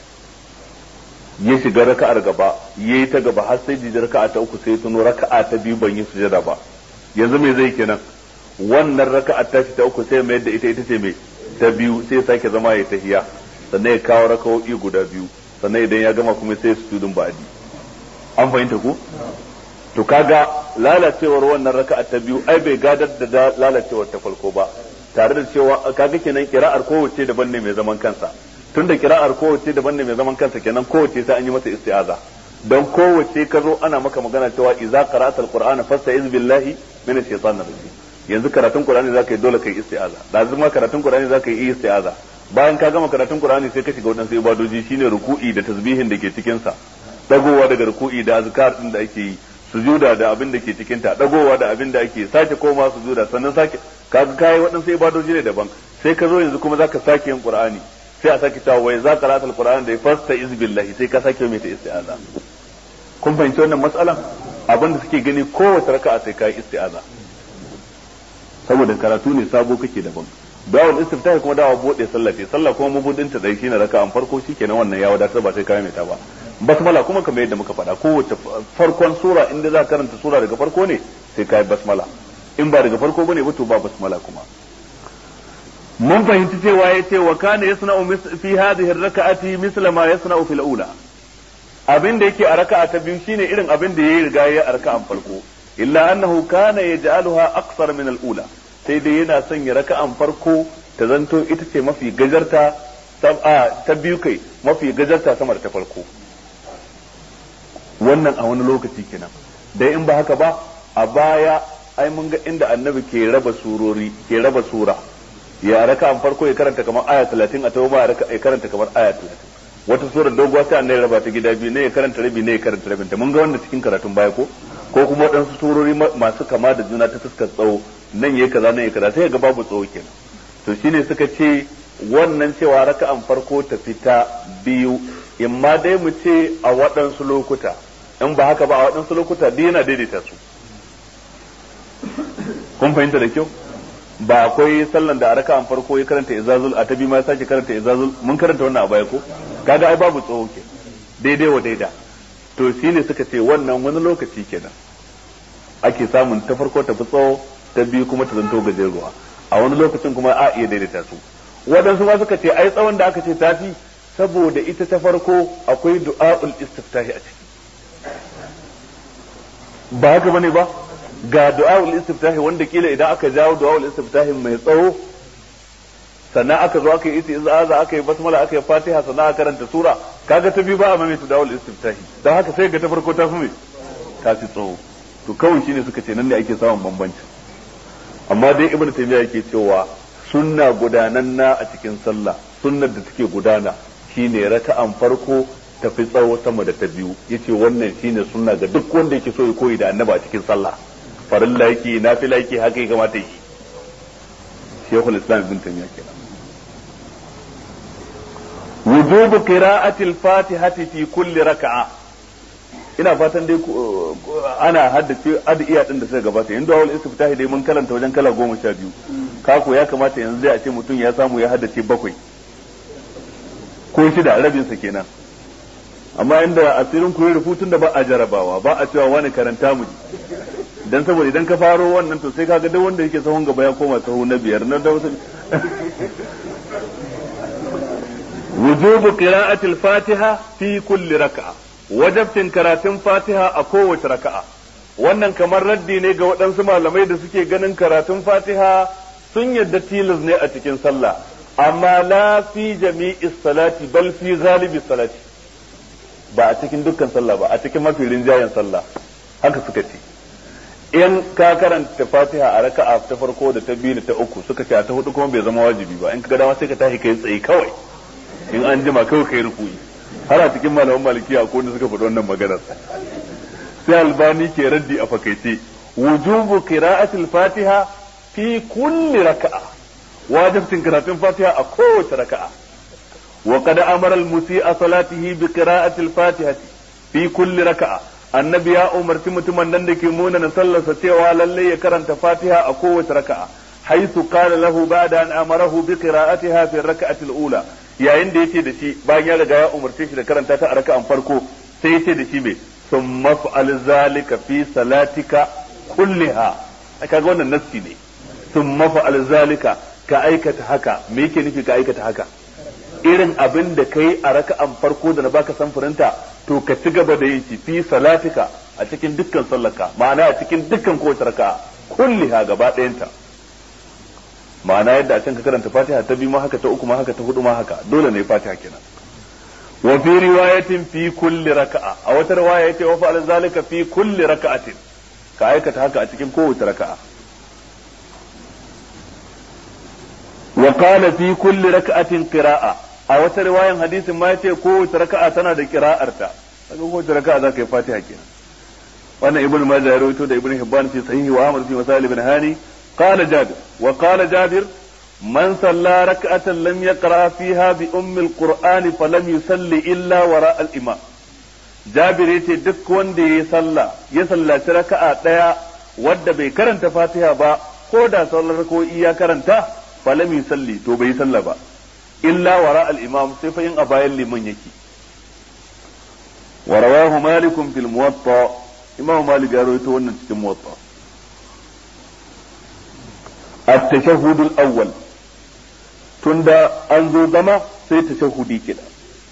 ya shiga raka'ar gaba ya yi ta gaba har sai jijin raka'a ta uku sai tuno raka'a ta biyu ban yi sujada ba yanzu me zai kenan wannan raka'a ta ta uku sai mai da ita ita ce mai ta biyu sai sake zama ya tahiya sannan ya kawo raka'o'i guda biyu sannan idan ya gama kuma sai su tudun ba'adi an fahimta ku to kaga lalacewar wannan raka'a ta biyu ai bai gadar da lalacewar ta farko ba tare da cewa kaga kenan kira'ar kowace daban ne mai zaman kansa tunda kira'ar kowace daban ne mai zaman kansa kenan kowace sai an yi mata isti'aza don kowace ka zo ana maka magana cewa idza qara'ta alqur'ana fasta'iz billahi min ash-shaytanir rajim yanzu karatun qur'ani zaka yi dole kai isti'aza da zuma karatun qur'ani zaka yi isti'aza bayan ka gama karatun qur'ani sai ka shiga wadansu ibadoji shine ruku'i da tasbihin da ke cikin sa dagowa daga ruku'i da azkar din da ake yi sujuda da abin da ke cikin ta dagowa da abin da ake sake koma sujuda sannan sake kaga kai waɗansu ibadoji ne daban sai ka zo yanzu kuma zaka sake yin qur'ani sai a sake cewa wai za ka rata alqur'ani da ya fasta iz billahi sai ka sake mai ta isti'aza kun fahimci wannan matsalan abin da suke gani kowace raka'a sai ka yi isti'aza saboda karatu ne sabo kake daban dawal istiftahi kuma dawa bude sallah ce sallah kuma mabudin ta dai shine raka'an farko shikenan wannan ya wadatar ba sai ka mai ta ba basmala kuma kamar yadda muka faɗa kowace farkon sura inda za ka karanta sura daga farko ne sai ka yi basmala in ba daga farko bane ba to ba basmala kuma mun fahimci cewa ya ce wa kana yasna'u fi hadhihi ar-raka'ati misla ma yasna'u fil ula abin da yake a raka'a ta biyu shine irin abin da yayi riga yayi a raka'an farko illa annahu kana yaj'aluha aqsar min al-ula sai dai yana sanya raka'an farko ta zanto ita ce mafi gajarta ta biyu kai mafi gajarta sama da ta farko wannan a wani lokaci kenan dai in ba haka ba a baya ai mun ga inda annabi ke raba surori ke raba sura ya raka an farko ya karanta kamar aya 30 a tauba ya karanta kamar aya 30 wata sura doguwa sai annabi raba ta gida biyu ne ya karanta rabi ne ya karanta rabin ta mun ga wannan cikin karatun baya ko ko kuma waɗansu surori masu kama da juna ta fuskar tsawo nan yayi kaza nan yayi kaza sai ga babu tsawo kenan to shine suka ce wannan cewa raka'an farko ta fita biyu imma dai mu ce a waɗansu lokuta in ba haka ba a waɗansu lokuta duk yana daidaita su kun fahimta da kyau ba akwai sallan da a raka'an farko ya karanta izazul a ta biyu ma ya sake karanta izazul mun karanta wannan a baya ko kaga ai babu tsawo ke daidai wa daida to shine suka ce wannan wani lokaci kenan ake samun ta farko ta fi tsawo ta biyu kuma ta zanto gajeruwa a wani lokacin kuma a iya daidaita su waɗansu ma suka ce ai tsawon da aka ce ta fi saboda ita ta farko akwai du'a'ul istiftahi a ciki ba haka bane ba ga du'a'ul istiftahi wanda kila idan aka jawo du'a'ul istiftahi mai tsawo sannan aka zo aka yi isti'aza aka yi basmala aka yi fatiha sannan aka karanta sura kaga ta biyu ba a maimaita du'a'ul istiftahi don haka sai ga ta farko ta fi mai ta fi tsawo to kawai shine suka ce nan ne ake samun bambanci amma dai ibnu taymiya yake cewa sunna gudananna a cikin sallah sunnar da take gudana shine raka'an farko tafi tsawo sama da ta biyu yace wannan shine sunna ga duk wanda yake so ya koyi da annaba a cikin sallah farilla yake nafila yake haka ya kamata yi shekul islam ibn taymiya kenan wujubu qira'ati al-fatihati fi kulli raka'a ina fatan dai ana haddace adiya din da suka gabata yanzu awal istiftahi dai mun karanta wajen kala goma sha biyu kako ya kamata yanzu zai a ce mutum ya samu ya haddace bakwai ko shida rabin sa kenan amma inda asirin ku rubutun da ba a jarabawa ba a cewa wani karanta mu dan saboda idan ka faro wannan to sai kaga duk wanda yake sahun gaba ya koma sahu na biyar na da wujubu qira'atil fatiha fi kulli raka'a wajabtin karatun fatiha a kowace raka'a wannan kamar raddi ne ga waɗansu malamai da suke ganin karatun fatiha sun yadda tilas ne a cikin sallah amma la fi jami'i salati bal fi ghalibi salati ba a cikin dukkan sallah ba a cikin mafi rinjayen sallah haka suka ce in ka karanta fatiha a raka'a ta farko da ta biyu da ta uku suka ce a ta hudu kuma bai zama wajibi ba in ka ga dama sai ka tashi kai tsaye kawai in an jima kawai kai rukuyi har a cikin malaman malikiya ko wanda suka faɗi wannan maganar sai albani ke raddi a fakaice wujubu qira'atil fatiha fi kulli raka'a wajibtin karatun fatiha a kowace raka'a wa qad amara al-musii'a salatihi bi qira'atil fatihati fi kulli raka'a annabi ya umarci mutumin nan da ke muna na sallarsa cewa lalle ya karanta fatiha a kowace raka'a haythu qala lahu ba'da an amarahu bi qira'atiha fi raka'atil ula yayin da yace da shi bayan ya riga ya umarce shi da karanta ta a raka'an farko sai yace da shi me thumma fa'al zalika fi salatika kulliha kaga wannan nassi ne thumma fa'al zalika ka aikata haka me yake nufi ka aikata haka irin abin da kai a raka'an farko da na baka samfurinta to ka ci gaba da yin shi fi salatika a cikin dukkan sallarka ma'ana a cikin dukkan kowace raka'a kulliha gaba ɗayanta ma'ana yadda a can ka karanta fatiha ta biyu ma haka ta uku ma haka ta hudu ma haka dole ne fatiha kenan wa fi riwayatin fi kulli raka'a a wata riwaya yace wa fa'al zalika fi kulli raka'atin ka aikata haka a cikin kowace raka'a wa qala fi kulli raka'atin qira'a a wata riwayan hadisin ma yace kowace raka'a tana da qira'arta kaga kowace raka'a zaka yi fatiha kenan wannan ibnu majah ya rawaito da ibnu hibban fi sahihi wa ahmad fi masalih ibn hani قال جابر وقال جابر من صلى ركعة لم يقرأ فيها بأم القرآن فلم يصلي إلا وراء الإمام جابر yace duk wanda ya salla ya sallaci raka'a daya wadda bai karanta Fatiha ba ko da sallar ko iya karanta falam yusalli to bai salla ba illa wara al-imam sai fa in a bayan liman yake wa rawahu malik fil muwatta imam malik ya rawaito wannan cikin muwatta التشهد الأول تندا أنزو زما سي تشهدي كده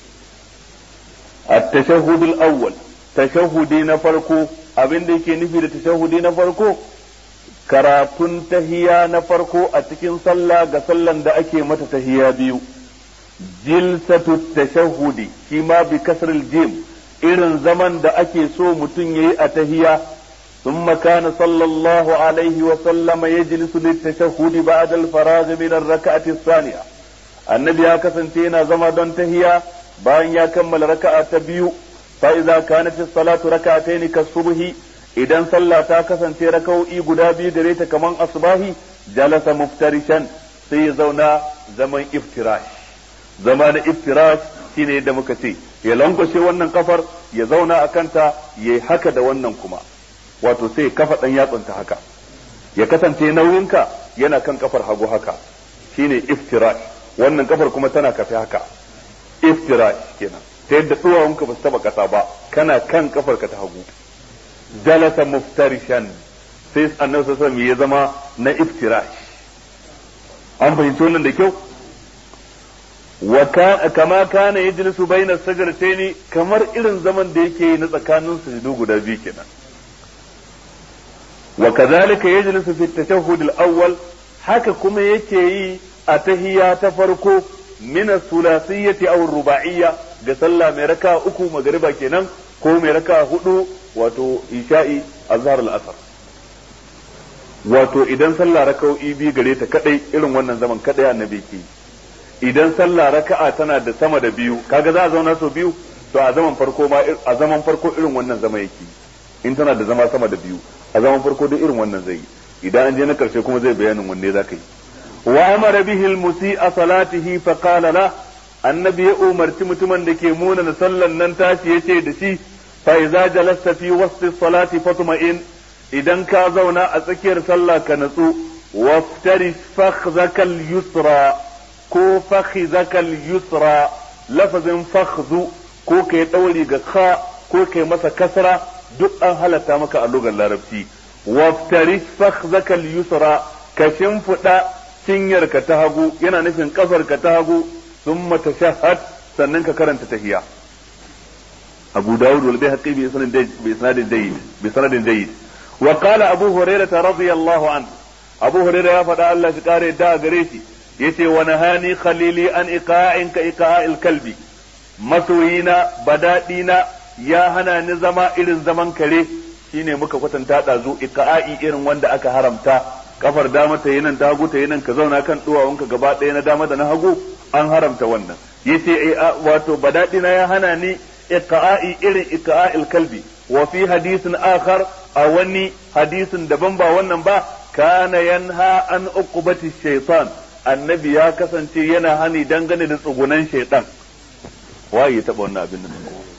التشهد الأول تشهدي نفرقو abin da yake nufi da tashahudi na farko karatun tahiya na farko a cikin sallah ga sallan da ake mata tahiya biyu jilsatu tashahudi shi ma bi kasril jim irin zaman da ake so mutum yayi a tahiya ثم كان صلى الله عليه وسلم يجلس للتشهد بعد الفراغ من الركعة الثانية النبي كسنتين زما دون تهيا بان يا كمل ركعة تبيو فإذا كانت الصلاة ركعتين كالصبح إذا صلى تاكسنتي ركو إي قدابي دريت كمان أصباهي جلس مفترشا سيزونا زمن افتراش زمان افتراش shine yadda muka ce ya lankwashe wannan kafar ya zauna a kanta ya haka da wannan kuma wato sai kafa dan yatsunta haka ya kasance nauyinka yana kan kafar hagu haka shine iftirash wannan kafar kuma tana kafe haka iftirash kenan ta yadda duwawunka ba su taba kasa ba kana kan kafar ka ta hagu jalasa muftarishan sai annabi sallallahu alaihi ya zama na iftirash an fahimci wannan da kyau wa kama kana yajlisu bayna sajdatayn kamar irin zaman da yake na tsakanin sujudu guda biyu kenan وكذلك يجلس في التشهد الأول haka kuma yake yi a tahiya ta farko min sulasiyyati aw ruba'iyya ga sallah mai raka uku magariba kenan ko mai raka hudu wato isha'i azhar al-asr wato idan sallah raka'o'i bi gare ta kadai irin wannan zaman kadai annabi ke idan sallah raka'a tana da sama da biyu kaga za a zauna so biyu to a zaman farko ma a zaman farko irin wannan zama yake in tana da zama sama da biyu a zaman farko duk irin wannan zai yi idan an je na karshe kuma zai bayanin wanne za ka yi wa amara bihi al-musi'a salatihi fa qala la annabi ya umarci mutumin da ke muna na sallan nan tashi yace da shi fa idza jalasta fi wasti salati fatma'in idan ka zauna a tsakiyar sallah ka natsu waftari fakhzaka al-yusra ko fakhzaka al-yusra lafazin fakhzu ko kai dauri ga kha ko kai masa kasra duk an halatta maka a lugar larabci waftari fakhzaka al-yusra ka shimfiɗa cinyarka ta hagu yana nufin kafarka ta hagu thumma tashahhad sannan ka karanta tahiyya Abu Dawud wal Baihaqi bi isnadin jayyid bi sanadin jayyid wa qala Abu Hurairah radiyallahu anhu Abu Hurairah ya faɗa Allah shi kare da gare shi yace wa nahani khalili an iqa'in ka iqa'il kalbi masoyina badadina ya hana ni zama irin zaman kare shine muka kwatanta ɗazu iqa'i irin wanda aka haramta kafar dama ta yi nan ta hagu ta yi nan ka zauna kan duwawunka gaba ɗaya na dama da na hagu an haramta wannan yace wato badadina ya hana ni iqa'i irin iqa'il kalbi wa fi hadisin akhar a wani hadisin daban ba wannan ba kana yanha an uqubati shaytan annabi ya kasance yana hani dangane da tsugunan shaytan waye ya taba wannan abin nan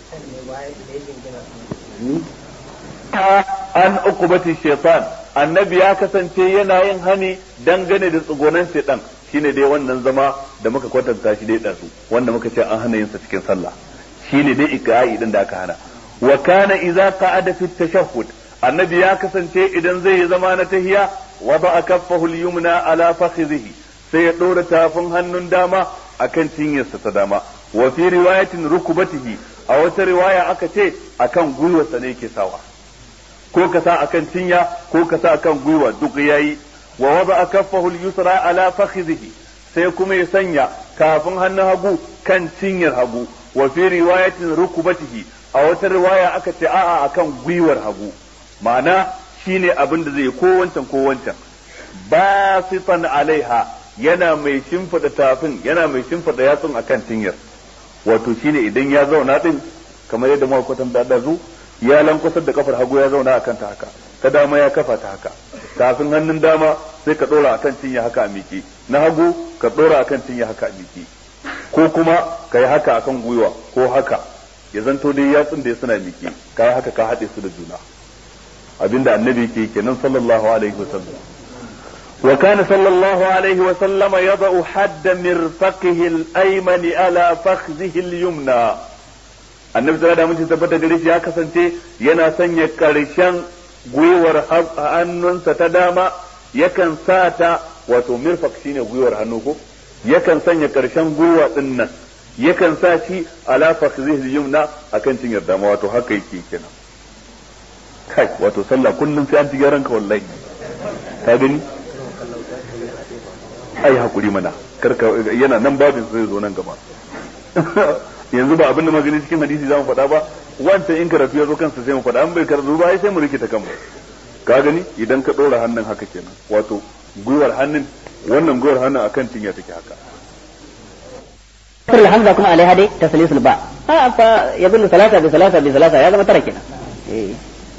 an uqubati shaytan annabi ya kasance yana yin hani dangane da tsugunan shaytan shine dai wannan zama da muka kwatanta shi dai dazu wanda muka ce an hana yin sa cikin sallah shine dai ikra'i din da aka hana wa kana idza qa'ada fi tashahhud annabi ya kasance idan zai yi zama na tahiya wada kaffahu al-yumna ala fakhidhihi sai ya dora tafin hannun dama akan cinyarsa ta dama wa fi riwayatin rukubatihi a wata riwaya aka ce akan gwiwarsa ne yake sawa ko ka sa akan cinya ko ka sa akan gwiwa duk yayi wa wada kaffahu al-yusra ala fakhidhihi sai kuma ya sanya kafin hannun hagu kan cinyar hagu wa fi riwayatin rukubatihi a wata riwaya aka ce a'a akan gwiwar hagu ma'ana shine abin da zai ko wancan ko wancan basitan alaiha yana mai shimfida tafin yana mai shimfida yatsun akan cinyar wato shine idan ya zauna din kamar yadda muka kwatan da dazu ya lankwasar da kafar hagu ya zauna akan ta haka ta dama ya kafa ta haka tafin hannun dama sai ka dora akan cinya haka a miki na hagu ka dora akan cinya haka a miki ko kuma ka yi haka akan gwiwa ko haka ya zanto dai yatsun da suna miki ka yi haka ka haɗe su da juna abinda annabi ke kenan sallallahu alaihi wasallam wa kana sallallahu alaihi wasallam yada'u hadda mirfaqihi al-ayman ala fakhzihi al-yumna annabi sallallahu alaihi wasallam tabbata gare shi ya kasance yana sanya karshen gwiwar hannunsa ta dama yakan sa ta wato mirfaq shine gwiwar hannu ko yakan sanya karshen gwiwa din nan yakan sa shi ala fakhzihi al-yumna akan cinyar dama wato haka yake kenan kai wato sallah kullum sai an ci gyaran ka wallahi ka gani ai hakuri mana karka yana nan babin zai zo nan gaba yanzu ba abin da magani cikin hadisi za mu faɗa ba wancan in karatu ya zo kansa sai mu faɗa an bai karatu ba sai mu rikita kanmu ka gani idan ka ɗora hannun haka kenan wato gwiwar hannun wannan gwiwar hannun akan cinya take haka كسر الحمزة كما عليها دي تسليس الباء ها فيدل ثلاثة بثلاثة بثلاثة هذا ما تركنا إيه.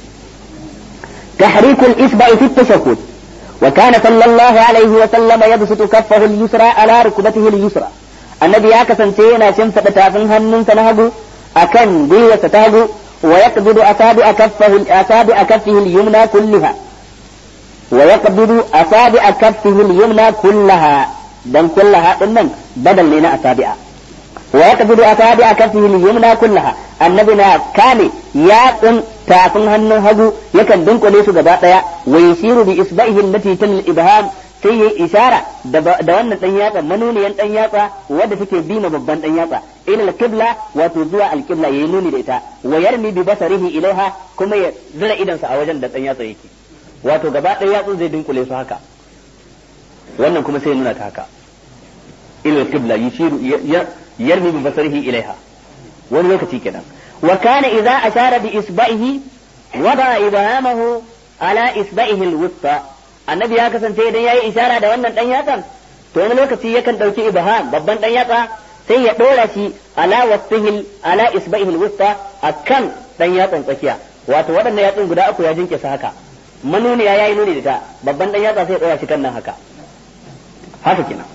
تحريك الإصبع في التشهد وكان صلى الله عليه وسلم يبسط كفه اليسرى على ركبته اليسرى النبي يا كسنتينا شمسة تافن هنن سنهجو أكن بي ستهجو ويقبض أصابع كفه أصابع كفه اليمنى كلها ويقبض أصابع كفه اليمنى كلها دم كلها إنن بدل لنا أصابع ويقبض أصابع كفه اليمنى كلها النبي كان يقن tafin hannun hagu yakan dunkule su gaba daya wa yasiru bi isba'ihi allati tal ibham sai yayi ishara da wannan dan yatsa manuniyan dan yatsa wanda take bi ma babban dan yatsa ila al-qibla wato zuwa al-qibla yayi nuni da ita wa yarmi bi basarihi ilaiha kuma ya zira idan sa a wajen da dan yatsa yake wato gaba daya yatsun zai dunkule su haka wannan kuma sai nuna ta haka ila al-qibla yushiru yarmi bi basarihi ilaiha wani lokaci kenan وكان إذا أشار بإصبعه وضع إبهامه على إصبعه الوسطى النبي ya kasance idan yayi ishara da wannan dan yatsan to wani lokaci yakan dauki ibham babban dan yatsa sai ya dora shi ala wasihil ala isba'ihi alwusta akan dan yatsan tsakiya wato waɗannan yatsun guda uku ya jinke su haka manuni ya yayi nuni da ta babban dan yatsa sai ya dora shi kan nan haka haka kenan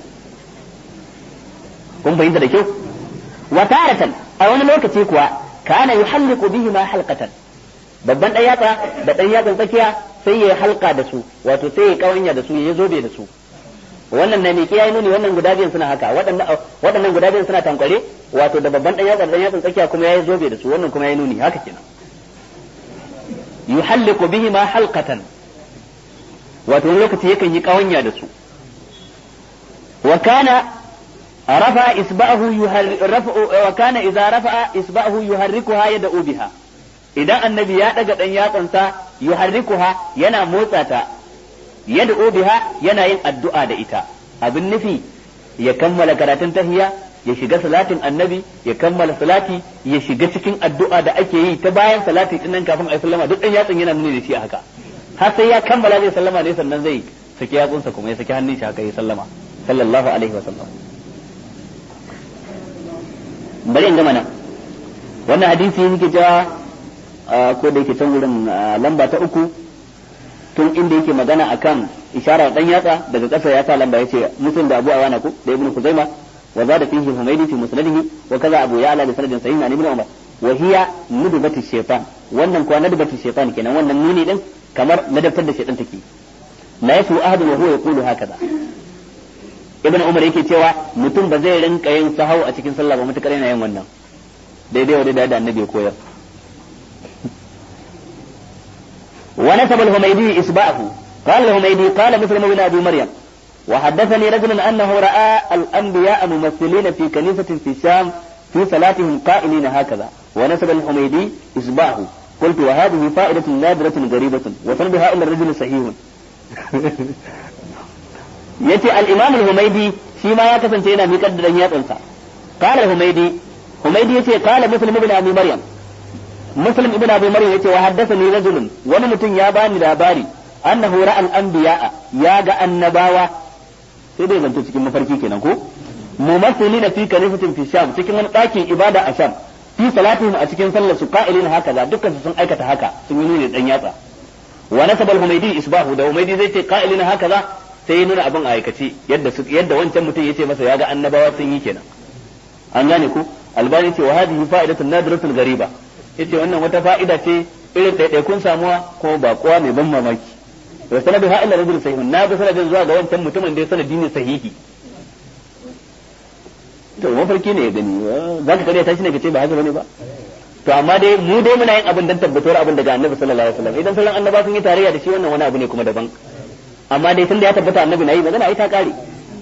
kun bayyana da kyau wa taratan a wani lokaci kuwa kana yuhalliqu bihi ma halqatan babban dan yatsa da dan yatsan tsakiya sai ya halka da su wato sai ya kawanya da su ya zobe da su wannan na miki yayi nuni wannan guda biyan suna haka waɗannan waɗannan guda biyan suna tankware wato da babban dan yatsa da dan yatsan tsakiya kuma yayi zobe da su wannan kuma yayi nuni haka kenan yuhalliqu bihi ma halqatan wato wani lokaci yakan yi kawanya da su wa kana رفع إصبعه يرفع وكان إذا رفع إصبعه يحركها يدعو بها idan annabi ya daga dan yatsansa yuharrikuha yana motsa ta yad'u biha yana yin addu'a da ita abin nufi ya kammala karatun tahiyya ya shiga salatin annabi ya kammala salati ya shiga cikin addu'a da ake yi ta bayan salati din nan kafin a sallama duk dan yatsan yana nuni da shi haka har sai ya kammala zai sallama ne sannan zai saki yatsunsa kuma ya saki hannun shi haka ya sallama sallallahu alaihi wa sallam bari in gama nan wannan hadisi yake cewa ko da yake can wurin lamba ta uku tun inda yake magana akan isharar dan yatsa daga ƙasa ya sa lamba yace muslim da Abu Awana ko da Ibn Kuzaima wa zada fihi Humaydi fi musnadihi wa kaza Abu Ya'la da sanadin sahih an Ibn Umar wa hiya nudbatu shaytan wannan kuwa nudbatu shaytan kenan wannan nuni din kamar ladabtar da shaytan take la yasu ahadun wa huwa yaqulu hakaza Ibn Umar yake cewa mutum ba zai rinka yin sahau a cikin sallah ba mutakar yana yin wannan daidai wa daidai da annabi ya koyar ونسب الهميدي إصبعه قال الهميدي قال مسلم بن أبي مريم وحدثني رجل أنه رأى الأنبياء ممثلين في كنيسة في الشام في صلاتهم قائلين هكذا ونسب الحميدي إصبعه قلت وهذه فائدة نادرة غريبة وسندها إلى الرجل صحيح yace al-imam al-humaydi shi ma ya kasance yana miƙar da yatsansa qala al-humaydi humaydi yace qala muslim ibn abi maryam muslim ibn abi maryam yace wa haddathani rajulun wani mutum ya bani labari annahu ra'a al-anbiya'a ya ga annabawa sai dai zanto cikin mafarki kenan ko mumassilina fi kanifatin fi sham cikin wani ɗakin ibada a sham fi salatihim a cikin sallar su qa'ilina hakaza dukkan su sun aikata haka sun yi nuni dan yatsa wa nasaba al-humaydi isbahu da humaydi zai ce qa'ilina hakaza sai ya nuna abin a aikace yadda yadda wancan mutum yace masa ya ga annabawa sun yi kenan an gane ku albani ce wa hadhihi fa'idatun nadratun gariba yace wannan wata fa'ida ce irin ɗaiɗaikun samuwa ko ba kowa mai ban mamaki wa sanadu ha illa rajul sahihun na bi sanadin zuwa ga wancan mutumin da ya sanadi ne sahihi to mafarki ne ya gani za ka kariya tashi ne ka ce ba haka bane ba to amma dai mu dai muna yin abin dan tabbatuwar abin daga annabi sallallahu alaihi wasallam idan sauran annaba sun yi tarayya da shi wannan wani abu ne kuma daban amma dai tunda ya tabbata annabi na yi magana ai ta kare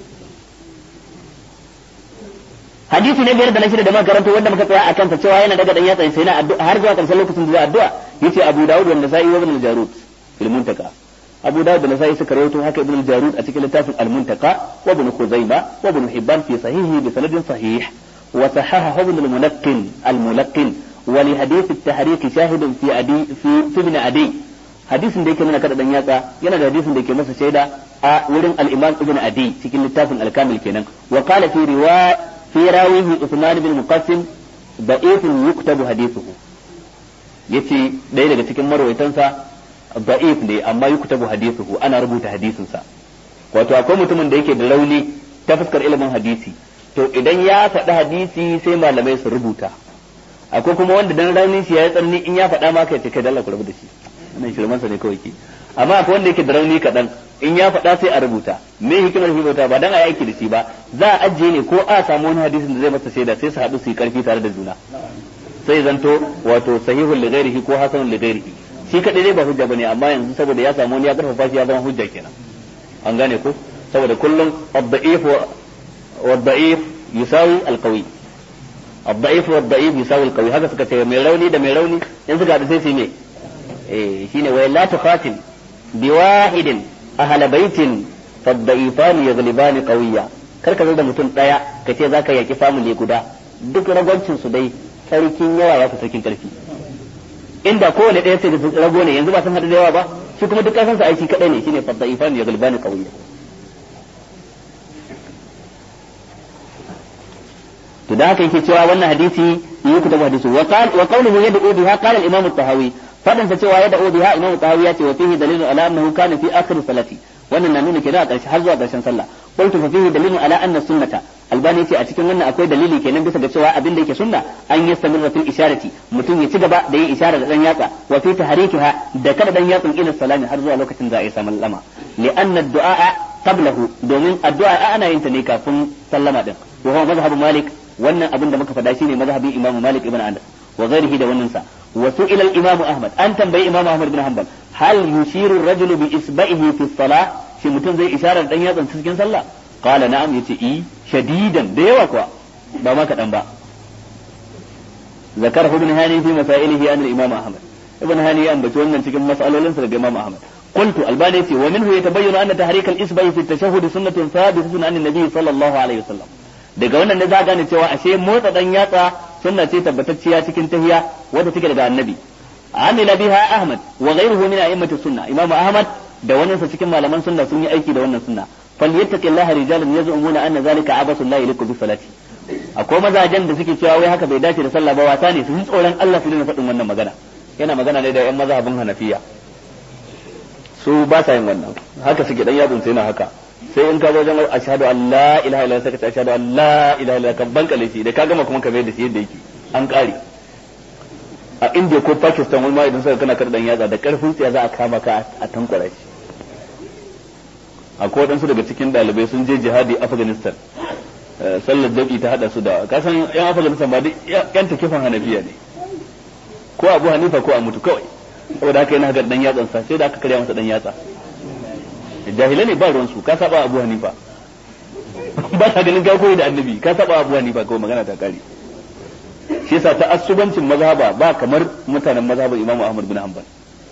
hadisi na biyar da na shida da muka karanto wanda muka tsaya a kansa cewa yana daga dan yatsa sai na addu'a har zuwa karshen lokacin da zai addu'a yace Abu Dawud wanda sai ibn al-Jarud fil Muntaka Abu Dawud da Nasa'i suka rawaito haka ibn al-Jarud a cikin littafin al-Muntaka wa ibn Khuzaima wa ibn Hibban fi sahihi bi sanadin sahih wa sahaha ibn al-Munaqqin al-Mulaqqin wa li hadith at-tahriq shahidun fi adi fi ibn Adi hadisin da yake nuna kada dan yatsa yana da hadisin da yake masa shaida a wurin al-Imam Ibn Adi cikin littafin al-Kamil kenan wa qala fi riwaya في راويه عثمان بن مقسم ضعيف يكتب حديثه yace ɗaya daga cikin marwaitansa da'if ne amma yuktabu hadithuhu ana rubuta hadisinsa wato akwai mutumin da yake da rauni ta fuskar ilimin hadisi to idan ya faɗi hadisi sai malamai su rubuta akwai kuma wanda dan raunin shi ya yi tsanani in ya faɗa ma kai ce kai dalla ku rubuta shi wannan shirmansa ne kawai ke amma akwai wanda yake da rauni kaɗan in ya faɗa sai a rubuta me hikimar rubuta ba dan a aiki da shi ba za a ajiye ne ko a samu wani hadisin da zai masa shaida sai su haɗu su yi karfi tare da juna sai zanto wato sahihul lighairihi ko hasanul lighairihi shi kadai dai ba hujja bane amma yanzu saboda ya samu wani ya karfafa shi ya zama hujja kenan an gane ko saboda kullum ad-da'if wa ad-da'if yusawi al-qawi ad-da'if wa ad-da'if yusawi al-qawi haka suka ce mai rauni da mai rauni in suka haɗu sai su yi me eh shine wa la tukhatil biwahidin ahla baitin faddaifani yaglibani qawiya kar ka zo da mutum daya ka ce zaka yaki family guda duk ragwancin su dai sarkin yawa ya fi sarkin karfi inda kowane daya sai da rago ne yanzu ba sun hada da yawa ba shi kuma duk kasan sa aiki kadai ne shine faddaifani yaglibani qawiya to da haka yake cewa wannan hadisi yi kutabu hadisi wa qawluhu yad'u biha qala al-imam at-tahawi fadin sa cewa yad'u biha imam at-tahawi ya ce wa fihi dalilun ala annahu kana fi akhir salati wannan na nuna kenan a ƙarshe har zuwa ƙarshen sallah qultu fa fihi dalilun ala anna sunnata albani ce a cikin wannan akwai dalili kenan bisa ga cewa abin da yake sunna an yastamirra fil isharati mutum ya ci gaba da yin isharar da dan yatsa wa fi tahrikiha da kada dan yatsun ila salami har zuwa lokacin da a yi samun lama li anna du'a qablahu domin addu'a ana yin ta ne kafin sallama din wa huwa mazhabu malik wannan abin da muka faɗa shine mazhabin imam malik ibn anas wa ghairihi da wannan sa wa su'ila al-imam ahmad an tambayi imam ahmad ibn hanbal hal yushiru ar-rajulu bi isba'ihi fi salah shi mutum zai isharar dan yatsan cikin sallah qala na'am yace i shadidan da yawa kuwa ba ma kadan ba ذكره ابن هاني في مسائله عن الإمام أحمد ابن هاني أنبت wannan cikin mas'alolin sa daga Imam Ahmad قلت الباني في ومنه يتبين أن تحريك الإصبع في التشهد سنة ثابتة عن النبي صلى الله عليه وسلم daga wannan ne za gane cewa ashe motsa dan yatsa sunna ce tabbatacciya cikin tahiya wadda take daga annabi amila biha ahmad wa ghayruhu min a'immati sunna imamu ahmad da wannan sa cikin malaman sunna sun yi aiki da wannan sunna falyattaqillaha rijalun yaz'umuna anna zalika abasu la yaliku bi salati akwai mazajen da suke cewa wai haka bai dace da sallah ba wata ne su ji tsoron Allah su dena faɗin wannan magana yana magana ne da yan mazhabin Hanafiya su ba sa yin wannan haka suke dan yadun sai na haka sai in ka zo wajen ashhadu an la ilaha illallah sai ka ce ashhadu an la ilaha illallah kan bankale shi da ka gama kuma ka mai da shi yadda yake an kare a India ko Pakistan wani ma idan suka kana kar dan yatsa da karfin tsiya za a kama ka a tankwara shi akwai waɗansu daga cikin ɗalibai sun je jihadi Afghanistan sallar dauki ta hada su da kasan yan afganistan ba duk yan takifan hanafiya ne ko abu hanifa ko a mutu kawai saboda haka yana haka dan yatsan sa sai da aka karya masa dan yatsa jahilai ne ba ruwan su ka saba abu hanifa ba ta ganin ka koyi da annabi ka saba abu hanifa kawai magana ta kare shi yasa ta asubancin mazhaba ba kamar mutanen mazhaban imamu ahmad bin hanbal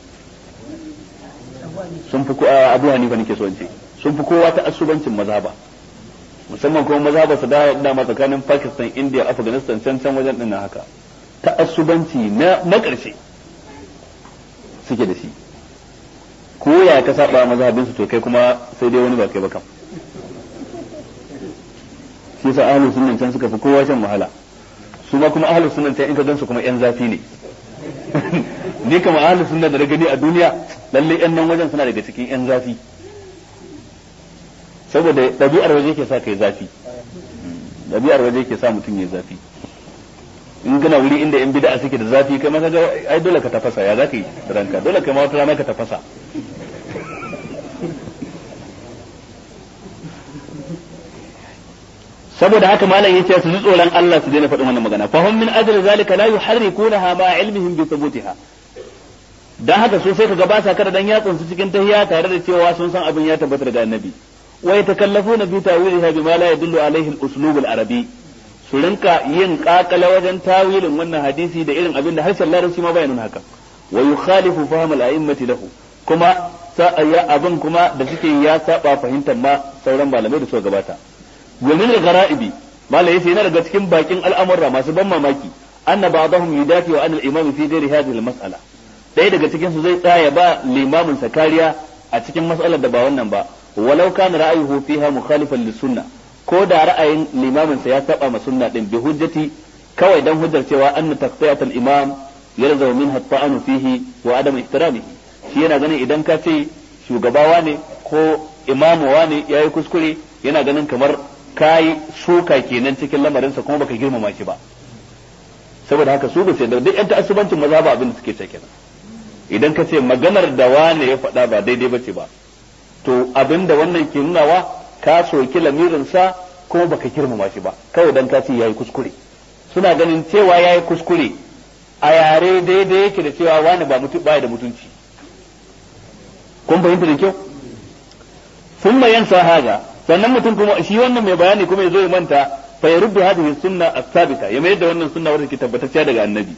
sun fi abu hanifa nake so in ce sun fi kowa ta asubancin mazhaba musamman kuma maza ba su da dama tsakanin Pakistan India Afghanistan can can wajen din haka ta'assubanci na na ƙarshe suke da shi ko ya ka saba mazhabin su to kai kuma sai dai wani ba kai ba kam shi yasa ahlus sunnan can suka fi kowa shan wahala su ma kuma ahlus sunnan can in ka gansu kuma yan zafi ne ni kama ahlus sunnan da na gani a duniya lalle yan nan wajen suna daga cikin yan zafi saboda ɗabi'ar waje ke sa kai zafi ɗabi'ar waje ke sa mutum ya zafi in gana wuri inda yan bid'a suke da zafi kai ma kaga ai dole ka tafasa ya zaka yi ranka dole kai ma wata rana ka tafasa saboda haka malam yace su ji tsoron Allah su daina faɗin wannan magana fa hum min ajli zalika la yuharrikunaha ma ilmihim bi thubutiha dan haka so sai kaga ba sa kada dan yatsun su cikin tahiyya tare da cewa sun san abin ya tabbata daga annabi ويتكلفون في تاويلها بما لا يدل عليه الاسلوب العربي su rinka yin kakala wajen tawilin wannan hadisi da irin abin da harshen larabci ma bayanin haka wa yukhalifu fahm al-a'immati lahu kuma ya abin kuma da suke ya saba fahimtar ma sauran malamai da suka gabata wa min al-ghara'ibi malai yace yana daga cikin bakin al'amurra masu ban mamaki anna ba'dahum yudafi wa anna al-imam fi ghairi hadhihi al-mas'ala ɗaya daga cikin su zai tsaya ba limamin sa kariya a cikin mas'alar da ba wannan ba walau kana ra'ayuhu fiha mukhalifan lis-sunnah ko da ra'ayin limamin sa ya saba ma sunna din bi hujjati kawai dan hujjar cewa anna taqtiyat al-imam yalzamu minha at-ta'anu fihi wa adam ihtiramihi shi yana ganin idan ka ce shugabawa ne ko imamuwa ne yayi kuskure yana ganin kamar kai suka kenan cikin lamarinsa kuma baka girmama shi ba saboda haka su ba sai da duk yan ta'assubancin maza ba abin da suke ce kenan idan ka ce maganar da wane ya faɗa ba daidai bace ba to abin da wannan ke nunawa ka soki lamirinsa kuma baka girmama shi ba kawai dan ka ce yayi kuskure suna ganin cewa yayi kuskure a yare daidai yake da cewa wani ba mutu baya da mutunci kun fahimta da kyau sun yansa haga sannan mutum kuma shi wannan mai bayani kuma ya zo ya manta fa ya rubda hadhihi sunna as-sabita ya mayar da wannan sunna wadda ke tabbatacciya daga annabi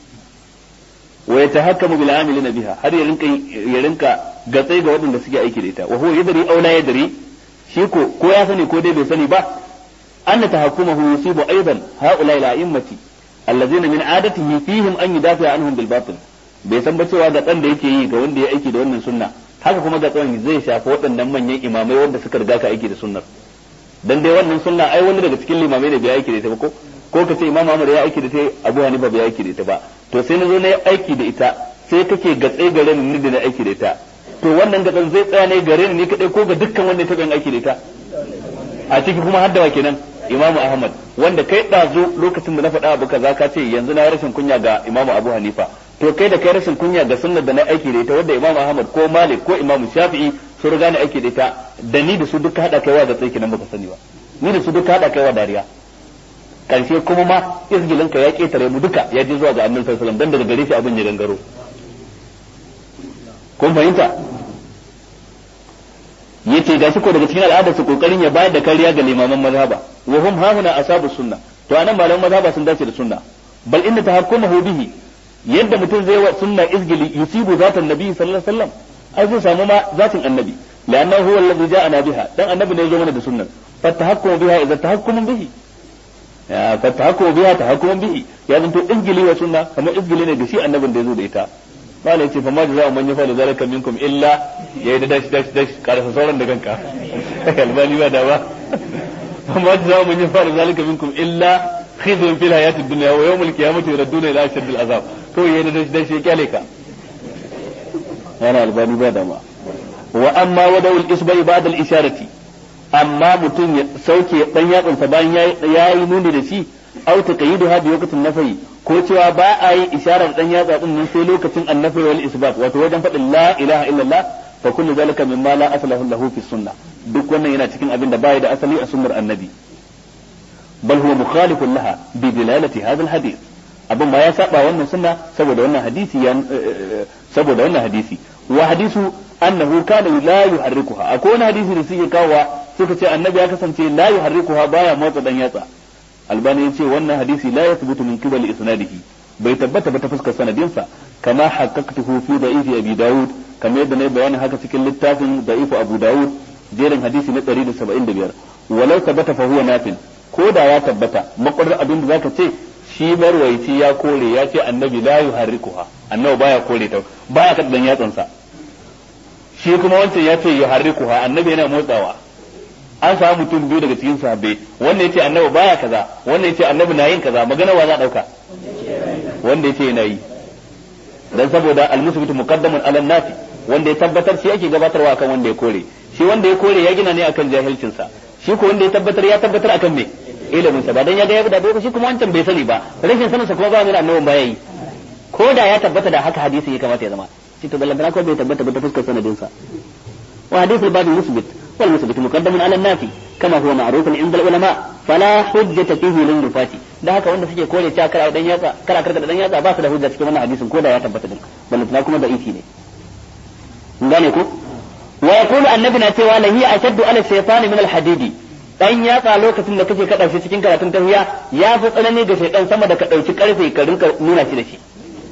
wa yatahakkamu bil amilina biha har ya rinka ya rinka gatsai ga waɗanda suke aiki da ita wa huwa yadri aw la yadri shi ko ko ya sani ko dai bai sani ba anna tahakkumahu yusibu aidan haula ila immati allazina min adatihi fihim an yudafi anhum bil batil bai san ba cewa ga dan da yake yi ga wanda ya aiki da wannan sunna haka kuma ga tsawon zai shafi waɗannan manyan imamai wanda suka riga ka aiki da sunnar dan dai wannan sunna ai wani daga cikin limamai da bai aiki da ita ba ko ko ka ce imam Ahmad ya aiki da ita Abu Hanifa bai aiki da ita ba to sai na zo na yi aiki da ita sai kake gatse gare ni da na aiki da ita to wannan gatsan zai tsaya ne gare ni ni kadai ko ga dukkan wanda ya taɓa yin aiki da ita a ciki kuma har da wa kenan Imam Ahmad wanda kai ɗazu lokacin da na faɗa abu kaza ka ce yanzu na rashin kunya ga Imam Abu Hanifa to kai da kai rashin kunya ga sunnar da na aiki da ita wanda Imam Ahmad ko Malik ko Imam Shafi'i sun riga ni aiki da ita da ni da su duka hada kaiwa da tsaiki nan baka sani ba ni da su duka hada kaiwa dariya karshe kuma ma izgilin ka ya ketare mu duka ya je zuwa ga Annabi sallallahu alaihi wasallam dan daga gare shi abin ya gangaro kun fahimta yace ga shi ko daga cikin al'adar su kokarin ya bayar da kariya ga limaman mazhaba wa hum hauna asabu sunna to anan malaman mazhaba sun dace da sunna bal inna tahakkumahu bihi yadda mutum zai wa sunna izgili yusibu zatan nabi sallallahu alaihi wasallam ai zai samu ma zatin annabi لأنه هو الذي جاءنا بها دان النبي ne yazo mana da sunnar فالتحكم بها إذا تحكم به فالتحكم بها تحكم به ya zanto izgili wa sunna kamar izgili ne da shi annabin da yazo da ita bala yace fa ma jaza man yafa zalika minkum illa ya da dash dash dash karfa sauran da kanka albani ba da ba fa ma jaza man yafa zalika minkum illa khizyun fil hayati dunya wa yawm al qiyamati yuradduna ila ashadd al azab to ya da dash dash ya kyale ka yana albani ba da ma wa amma wadawul isbai ba'da al isharati amma mutum ya sauke dan yatsunsa bayan ya yi nuni da shi au ta kayidu ha bi waqtin nafi ko cewa ba a yi isharar dan yatsa din nan sai lokacin annafi wal isbat wato wajen faɗin la ilaha illallah fa kullu zalika mimma la aslahu lahu fi sunnah duk wannan yana cikin abin da bai da asali a sunnar annabi bal huwa mukhalifun laha bi dilalati hadha al hadith abin ma ya saba wannan sunna saboda wannan hadisi ya saboda wannan hadisi wa hadisu annahu kana la yuharrikuha akwai wani hadisi da suke kawowa suka ce annabi ya kasance la yuharrikuha baya motsa dan yatsa albani ya ce wannan hadisi la yathbutu min qibal isnadihi bai tabbata ba ta fuskar sanadinsa kama haqqaqtuhu fi da'ifi abi daud kamar yadda nayi bayanin haka cikin littafin da'ifu abu daud jerin hadisi na 175 walau tabbata fa huwa nafil ko da ya tabbata makwarar abin da zaka ce shi marwaici ya kore ya ce annabi la yuharrikuha annabi baya kore ta baya kada dan yatsansa shi kuma wancan ya ce yuharrikuha annabi yana motsawa an samu mutum biyu daga cikin sahabbai wanda yace annabi baya kaza wanda yace annabi na yin kaza magana wa za dauka wanda yace yana yi dan saboda almusbitu muqaddamun ala nafi wanda ya tabbatar shi yake gabatarwa akan wanda ya kore shi wanda ya kore ya gina ne akan jahilcin sa shi ko wanda ya tabbatar ya tabbatar akan me ilimin sa ba dan ya ga ya da bai shi kuma wancan bai sani ba rashin sanin sa kuma ba mai annabin baya yi ko da ya tabbata da haka hadisi ya kamata ya zama shi to ballantana ko bai tabbata ba ta fuskar sanadin sa wa hadithul babu musbit wal musbit muqaddamun ala nafi kama huwa ma'rufun inda ulama fala hujjata fihi lin nufati da haka wanda suke kore cewa kara dan yatsa kara karka da dan yatsa ba su da hujja cikin wannan hadisin ko da ya tabbata din ballantana kuma da ifi ne gane ko wa yaqulu annabi na cewa lahi ashaddu ala shaytan min al hadidi dan yatsa lokacin da kake kada shi cikin karatun tahiyya ya fi tsanani ga shaytan sama da ka dauki karfe ka rinka nuna shi da shi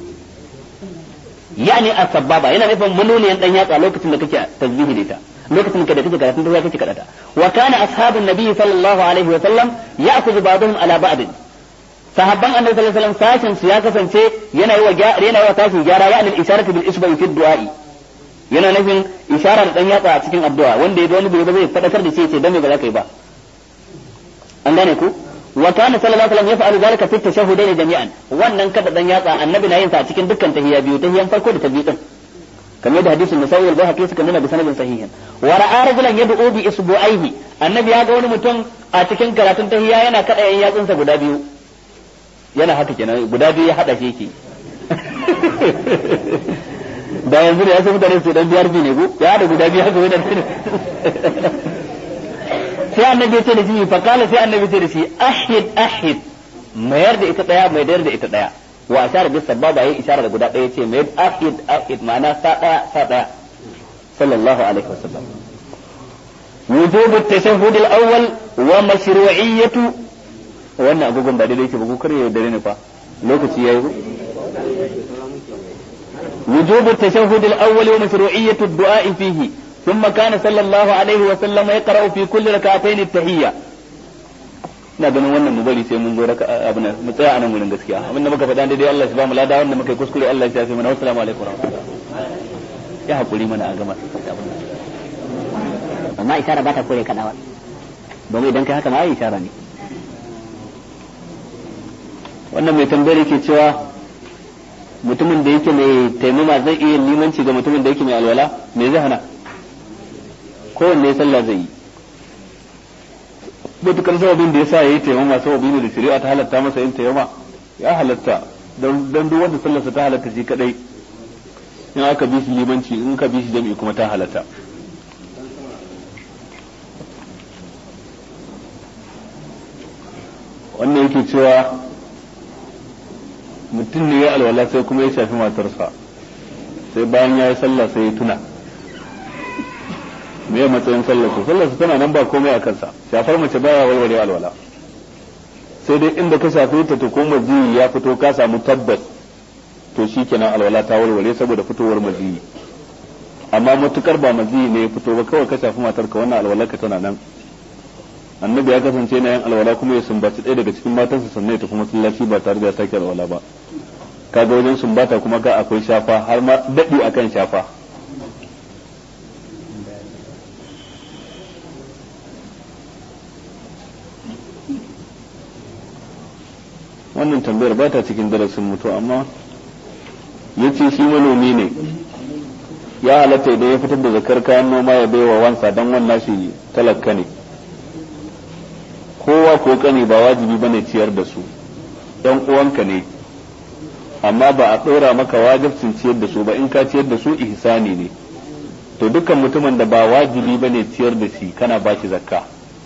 yani as-sababa yana nufin manoniyan dan yatsa lokacin da kake tasbihi da ita lokacin da kake karatun tahiyya kake kadata wa kana ashabun nabi sallallahu alaihi wa sallam ya'khudhu ba'dhum ala ba'd sahabban annabi sallallahu alaihi wasallam sashin su ya kasance yana yi wa yana yi wa tashin gyara ya anil isharatu bil isba'i fi du'a'i yana nufin isharar dan yatsa a cikin addu'a wanda ya ga wani bai ba zai fadakar da shi ya ce dan me ba za ka yi ba an gane ku wa kana sallallahu alaihi wasallam yaf'alu zalika fi tashahhudaini jami'an wannan kada dan yatsa annabi na yin sa a cikin dukkan tahiyya biyu tahiyyan farko da ta biyu din kamar da hadisin Nasawi al-Baihaqi suka nuna bi sanadin sahihin wa ra'a rajulan yad'u bi isbu'aihi annabi ya ga wani mutum a cikin karatun tahiyya yana kada yan yatsunsa guda biyu yana haka kenan guda biyu ya hada shi yake da yanzu da ya san mutane su dan biyar ne go ya da guda biyu haka wani sai annabi ce da shi fa kala sai annabi ce da shi ahid ahid mayar da ita daya mai da ita daya wa ashara bis sababa yayi ishara da guda daya ce mai ahid ahid ma'ana sa daya sa daya sallallahu alaihi wasallam وجوب التشهد الأول ومشروعية wannan agogon ba daidai ke ba ko kar ya dare ne fa lokaci yayi ko وجوب التشهد الأول ومشروعية الدعاء فيه ثم كان صلى الله عليه وسلم يقرأ في كل ركعتين التحية ina ganin wannan mu bari sai mun zo raka abin mu tsaya anan gurin gaskiya abin da muka faɗa daidai Allah shi ba mu lada wanda muka yi kuskure Allah shi ya fi mana assalamu alaikum ya hakuri mana a gama amma isara ba ta kore kadawa domin idan kai haka ma ai isara ne wannan mai tambayar yake cewa mutumin da yake mai taimama zai iya limanci ga mutumin da yake mai alwala me zai hana kowanne sallah zai yi matukar sababin da ya sa ya yi taimama sababi ne da shari'a ta halatta masa yin taimama ya halatta don duk wanda sallarsa ta halatta shi kadai in aka bi shi limanci in ka bi shi jami'i kuma ta halatta wannan yake cewa mutum ne ya alwala sai kuma ya shafi matarsa sai bayan ya yi sallah sai ya tuna me ya matsayin sallar su sallar su tana nan ba komai a kansa shafar mace baya walwale alwala sai dai inda ka shafe ta to ko maziyi ya fito ka samu tabbas to shikenan alwala ta walwale saboda fitowar maziyi amma matukar ba maziyi ne ya fito ba kawai ka shafi matar ka wannan alwala ka tana nan annabi ya kasance na yin alwala kuma ya sumbaci ɗaya daga cikin matansa sannan ya tafi masallaci ba tare da ya sake alwala ba kaga wajen sumbata kuma ga akwai shafa har ma daɗi akan shafa wannan tambayar ba ta cikin darasin mutu amma ya ce shi manomi ne ya halatta idan ya fitar da zakar kayan noma ya baiwa wansa don wannan shi talaka ne kowa ko kane ba wajibi bane ciyar da su ɗan uwanka ne amma ba a ɗora maka wajibcin ciyar da su ba in ka ciyar da su ihsani ne to dukkan mutumin da ba wajibi bane ciyar da shi kana ba shi zakka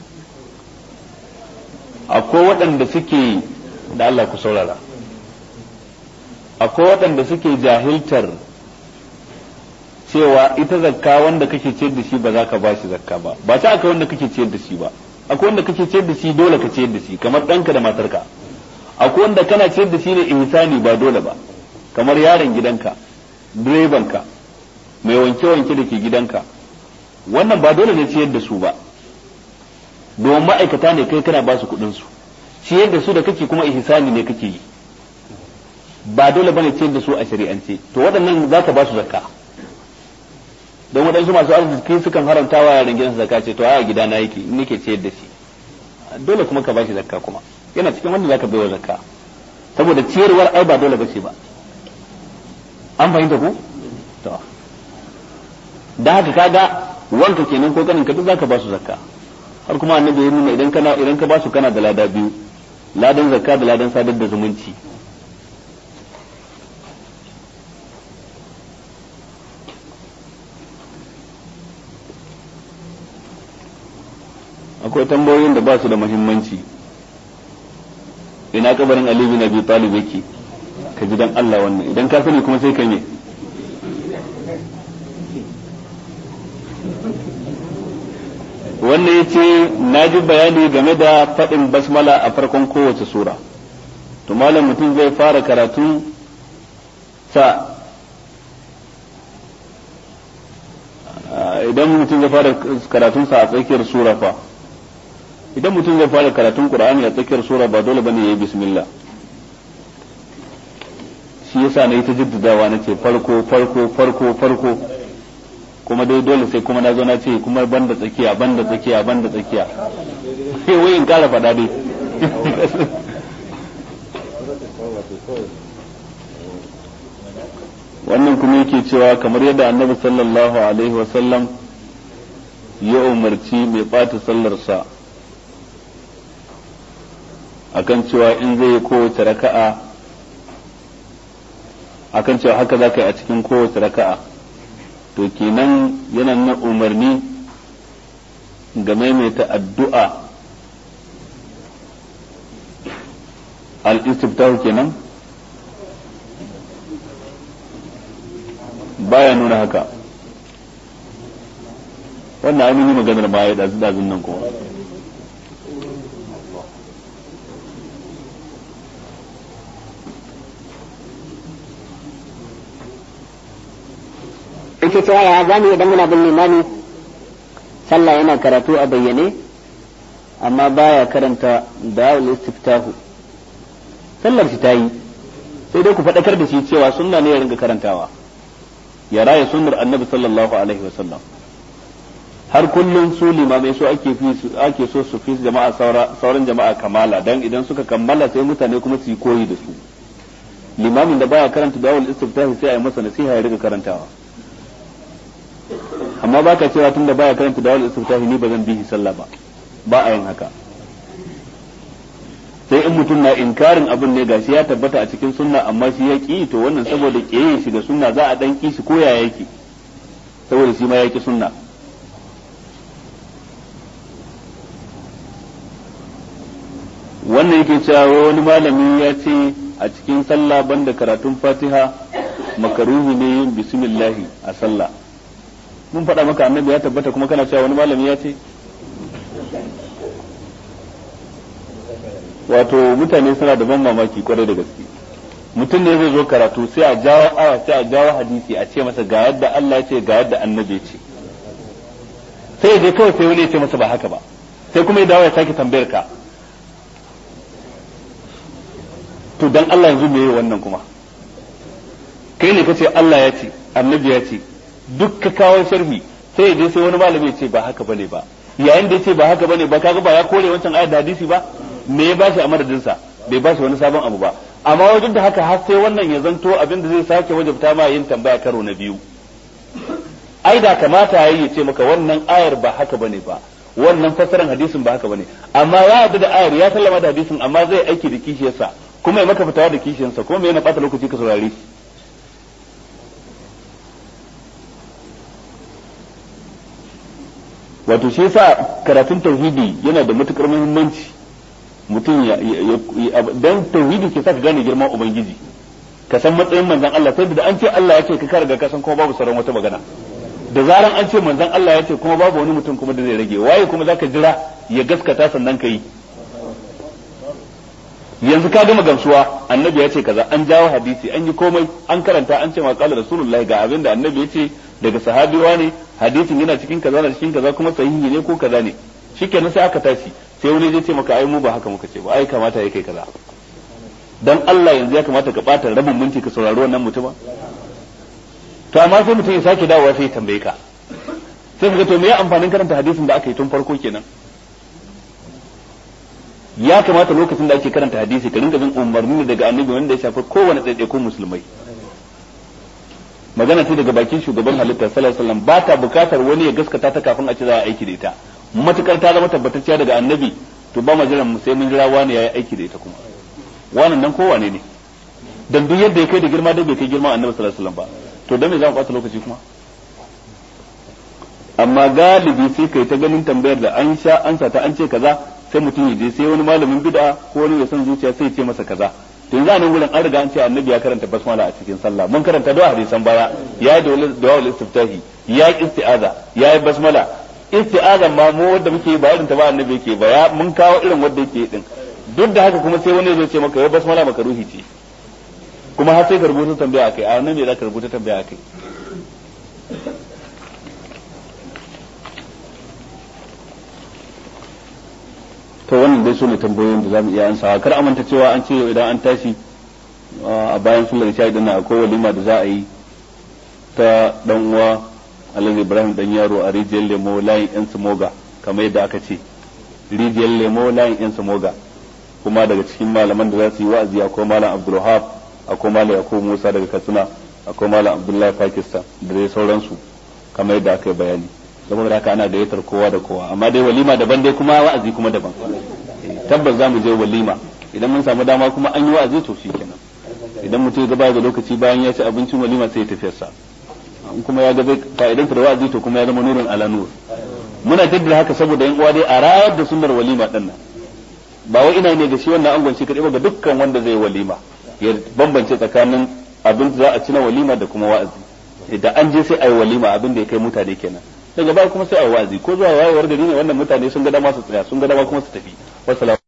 akwai waɗanda suke da Allah ku saurara akwai waɗanda suke jahiltar cewa ita zakka wanda kake ciyar da shi ba za ka ba shi zakka ba ba ta aka wanda kake ciyar da shi ba akwai wanda kake ciyar da shi dole ka ciyar da shi kamar ɗanka da matarka akwai wanda kana ciyar da shi ne ihsani ba dole ba kamar yaron gidanka direbanka mai wanke-wanke da ke gidanka wannan ba dole ne ciyar da su ba domin ma'aikata ne kai kana ba su kuɗin su ciyar da su da kake kuma ihsani ne kake yi ba dole bane ciyar da su a shari'ance to waɗannan za ka ba su zakka don waɗansu masu arziki sukan haramta wa yaran gidansu zakka ce to a gida na yake in nake ciyar da shi dole kuma ka ba shi zakka kuma yana cikin wanda zaka baiwa zakka saboda ciyarwar ai ba dole bace ba an fahimta ku to da haka kaga wanka kenan ko kanin ka duk zaka ba su zakka har kuma annabi ya nuna idan kana idan ka ba su kana da lada biyu ladan zakka da ladan sadar da zumunci akwai tambayoyin da ba su da muhimmanci ina kabarin Ali bin Abi Talib yake ka ji dan Allah wannan idan ka sani kuma sai ka me wannan yace na ji bayani game da faɗin basmala a farkon kowace sura to malam mutum zai fara karatu sa idan mutum zai fara karatunsa a tsakiyar sura fa idan mutum zai fara karatun qur'ani a tsakiyar sura ba dole bane yayi bismillah shi yasa na yi ta jaddadawa na ce farko farko farko farko kuma dai dole sai kuma na zo na ce kuma banda tsakiya banda tsakiya banda tsakiya sai wai in kara faɗa dai wannan kuma yake cewa kamar yadda annabi sallallahu alaihi wasallam ya umarci mai ɓata sallarsa akan cewa in zai yi kowace raka'a akan cewa haka za ka yi a cikin kowace raka'a to kenan yana na umarni ga maimaita addu'a al-istiftahu kenan baya nuna haka wannan amini maganar baya da dazun nan kuma ake cewa ya zamu idan muna bin limami sallah yana karatu a bayyane amma baya karanta da'ul istiftahu sallar shi ta yi sai dai ku faɗakar da shi cewa sunna ne ya ringa karantawa ya raya sunnar annabi sallallahu alaihi wasallam har kullum su limamai so ake fi ake so su fi jama'a sauran jama'a kamala dan idan suka kammala sai mutane kuma su yi koyi da su limamin da baya karanta da'ul istiftahi sai a yi masa nasiha ya riga karantawa amma baka cewa tunda baya karanta dawal istiftahi ni ba zan bi sallah ba ba a yin haka sai in mutum na inkarin abin ne gashi ya tabbata a cikin sunna amma shi ya ki to wannan saboda kiyaye shi ga sunna za a dan ki shi ko ya yake saboda shi ma ya ki sunna wannan yake cewa wani malami ya ce a cikin sallah banda karatun fatiha makaruhi ne yin bismillahi a sallah mun faɗa maka annabi ya tabbata kuma kana cewa wani malami ya ce wato mutane suna da ban mamaki kwarai da gaske mutum ne zai zo karatu sai a jawo aya sai a jawo hadisi a ce masa ga yadda Allah ya ce ga yadda annabi ya ce sai je kawai sai wani ya ce masa ba haka ba sai kuma ya dawo ya sake tambayar ka to dan Allah yanzu me wannan kuma kai ne kace Allah ya ce annabi ya ce duk ka kawo sharhi sai je sai wani malami ya ce ba haka bane ba yayin da ya ce ba haka bane ba kaga ba ya kore wancan ayat da hadisi ba me ya bashi a madadin sa bai bashi wani sabon abu ba amma wajen da haka har sai wannan ya zanto abin da zai sake wajabta ma yin tambaya karo na biyu ai da kamata yayi ya ce maka wannan ayar ba haka bane ba wannan fassaran hadisin ba haka bane amma ya yarda da ayar ya sallama da hadisin amma zai aiki da kishiyarsa kuma ya maka fitawa da kishiyarsa kuma me yana bata lokaci ka saurare shi wato shi yasa karatun tauhidi yana da matukar muhimmanci mutum ya dan tauhidi ke sa ka gane girman ubangiji ka san matsayin manzon Allah sai da an ce Allah ya ce ka karga ka san kuma babu sauran wata magana da zaran an ce manzon Allah ya ce kuma babu wani mutum kuma da zai rage waye kuma zaka jira ya gaskata sannan ka yi yanzu ka gama gamsuwa annabi ya ce kaza an jawo hadisi an yi komai an karanta an ce ma qala rasulullahi ga abin da annabi ya ce daga sahabiwa ne hadisin yana cikin kaza na cikin kaza kuma sahihi ne ko kaza ne shikenan sai aka tashi sai wani zai ce maka ai mu ba haka muka ce ba ai kamata ya kai kaza dan Allah yanzu ya kamata ka bata rabin minti ka saurari wannan mutuma to amma sai mutum ya sake dawowa sai ya tambaye ka sai ka to me ya amfanin karanta hadisin da aka yi tun farko kenan ya kamata lokacin da ake karanta hadisi ka rinka bin umarni daga annabi wanda ya shafi kowane ɗaiɗaikun musulmai magana ce daga bakin shugaban halitta sallallahu alaihi wasallam ba ta bukatar wani ya gaskata ta kafin a ci za a aiki da ita matukar ta zama tabbatacciya daga annabi to ba mu jiran mu sai mun jira wani yayi aiki da ita kuma wannan nan kowane ne dan duk yadda ya kai da girma da bai kai girma annabi sallallahu alaihi wasallam ba to dan me za mu ɓata lokaci kuma amma galibi sai kai ta ganin tambayar da an sha ansa ta an ce kaza sai mutum ya je sai wani malamin bid'a ko wani ya san zuciya sai ya ce masa kaza to yanzu a nan gurin an riga an ce annabi ya karanta basmala a cikin sallah mun karanta da hadisan baya ya yi da wal istiftahi ya yi isti'aza ya yi basmala isti'aza ma mu wanda muke ba irin ta ba annabi yake ba ya mun kawo irin wanda yake din duk da haka kuma sai wani zai ce maka ya basmala maka ruhi ce kuma har sai ka rubuta tambaya akai a nan me za ka rubuta tambaya akai to wannan dai su ne tambayoyin da za mu iya ansawa kar amanta cewa an ce idan an tashi a bayan sallar isha idan akwai walima da za a yi ta dan uwa Alhaji Ibrahim dan yaro a rijiyar lemo layin yan samoga kamar yadda aka ce rijiyar lemo layin yan samoga kuma daga cikin malaman da za su yi wa'azi akwai malam Abdulwahab akwai malam Yakubu Musa daga Katsina akwai malam Abdullahi Pakistan da dai sauransu kamar yadda aka yi bayani saboda haka ana gayyatar kowa da kowa amma dai walima daban dai kuma wa'azi kuma daban tabbas za mu je walima idan mun samu dama kuma an yi wa'azi to kenan idan mutum ya gaba da lokaci bayan ya ci abincin walima sai ya tafiyar sa in kuma ya ga zai fa'idan da wa'azi to kuma ya zama nurin ala nur muna jaddada haka saboda yan uwa dai a rayar da sunnar walima din nan ba wai ina ne ga shi wannan angon shi kadai ba ga dukkan wanda zai walima ya bambance tsakanin abin da za a ci na walima da kuma wa'azi da an je sai ayi walima abin da ya kai mutane kenan daga baya kuma sai a wa'azi ko zuwa wayewar gari ne wannan mutane sun ga dama su tsaya sun ga dama kuma su tafi wassalamu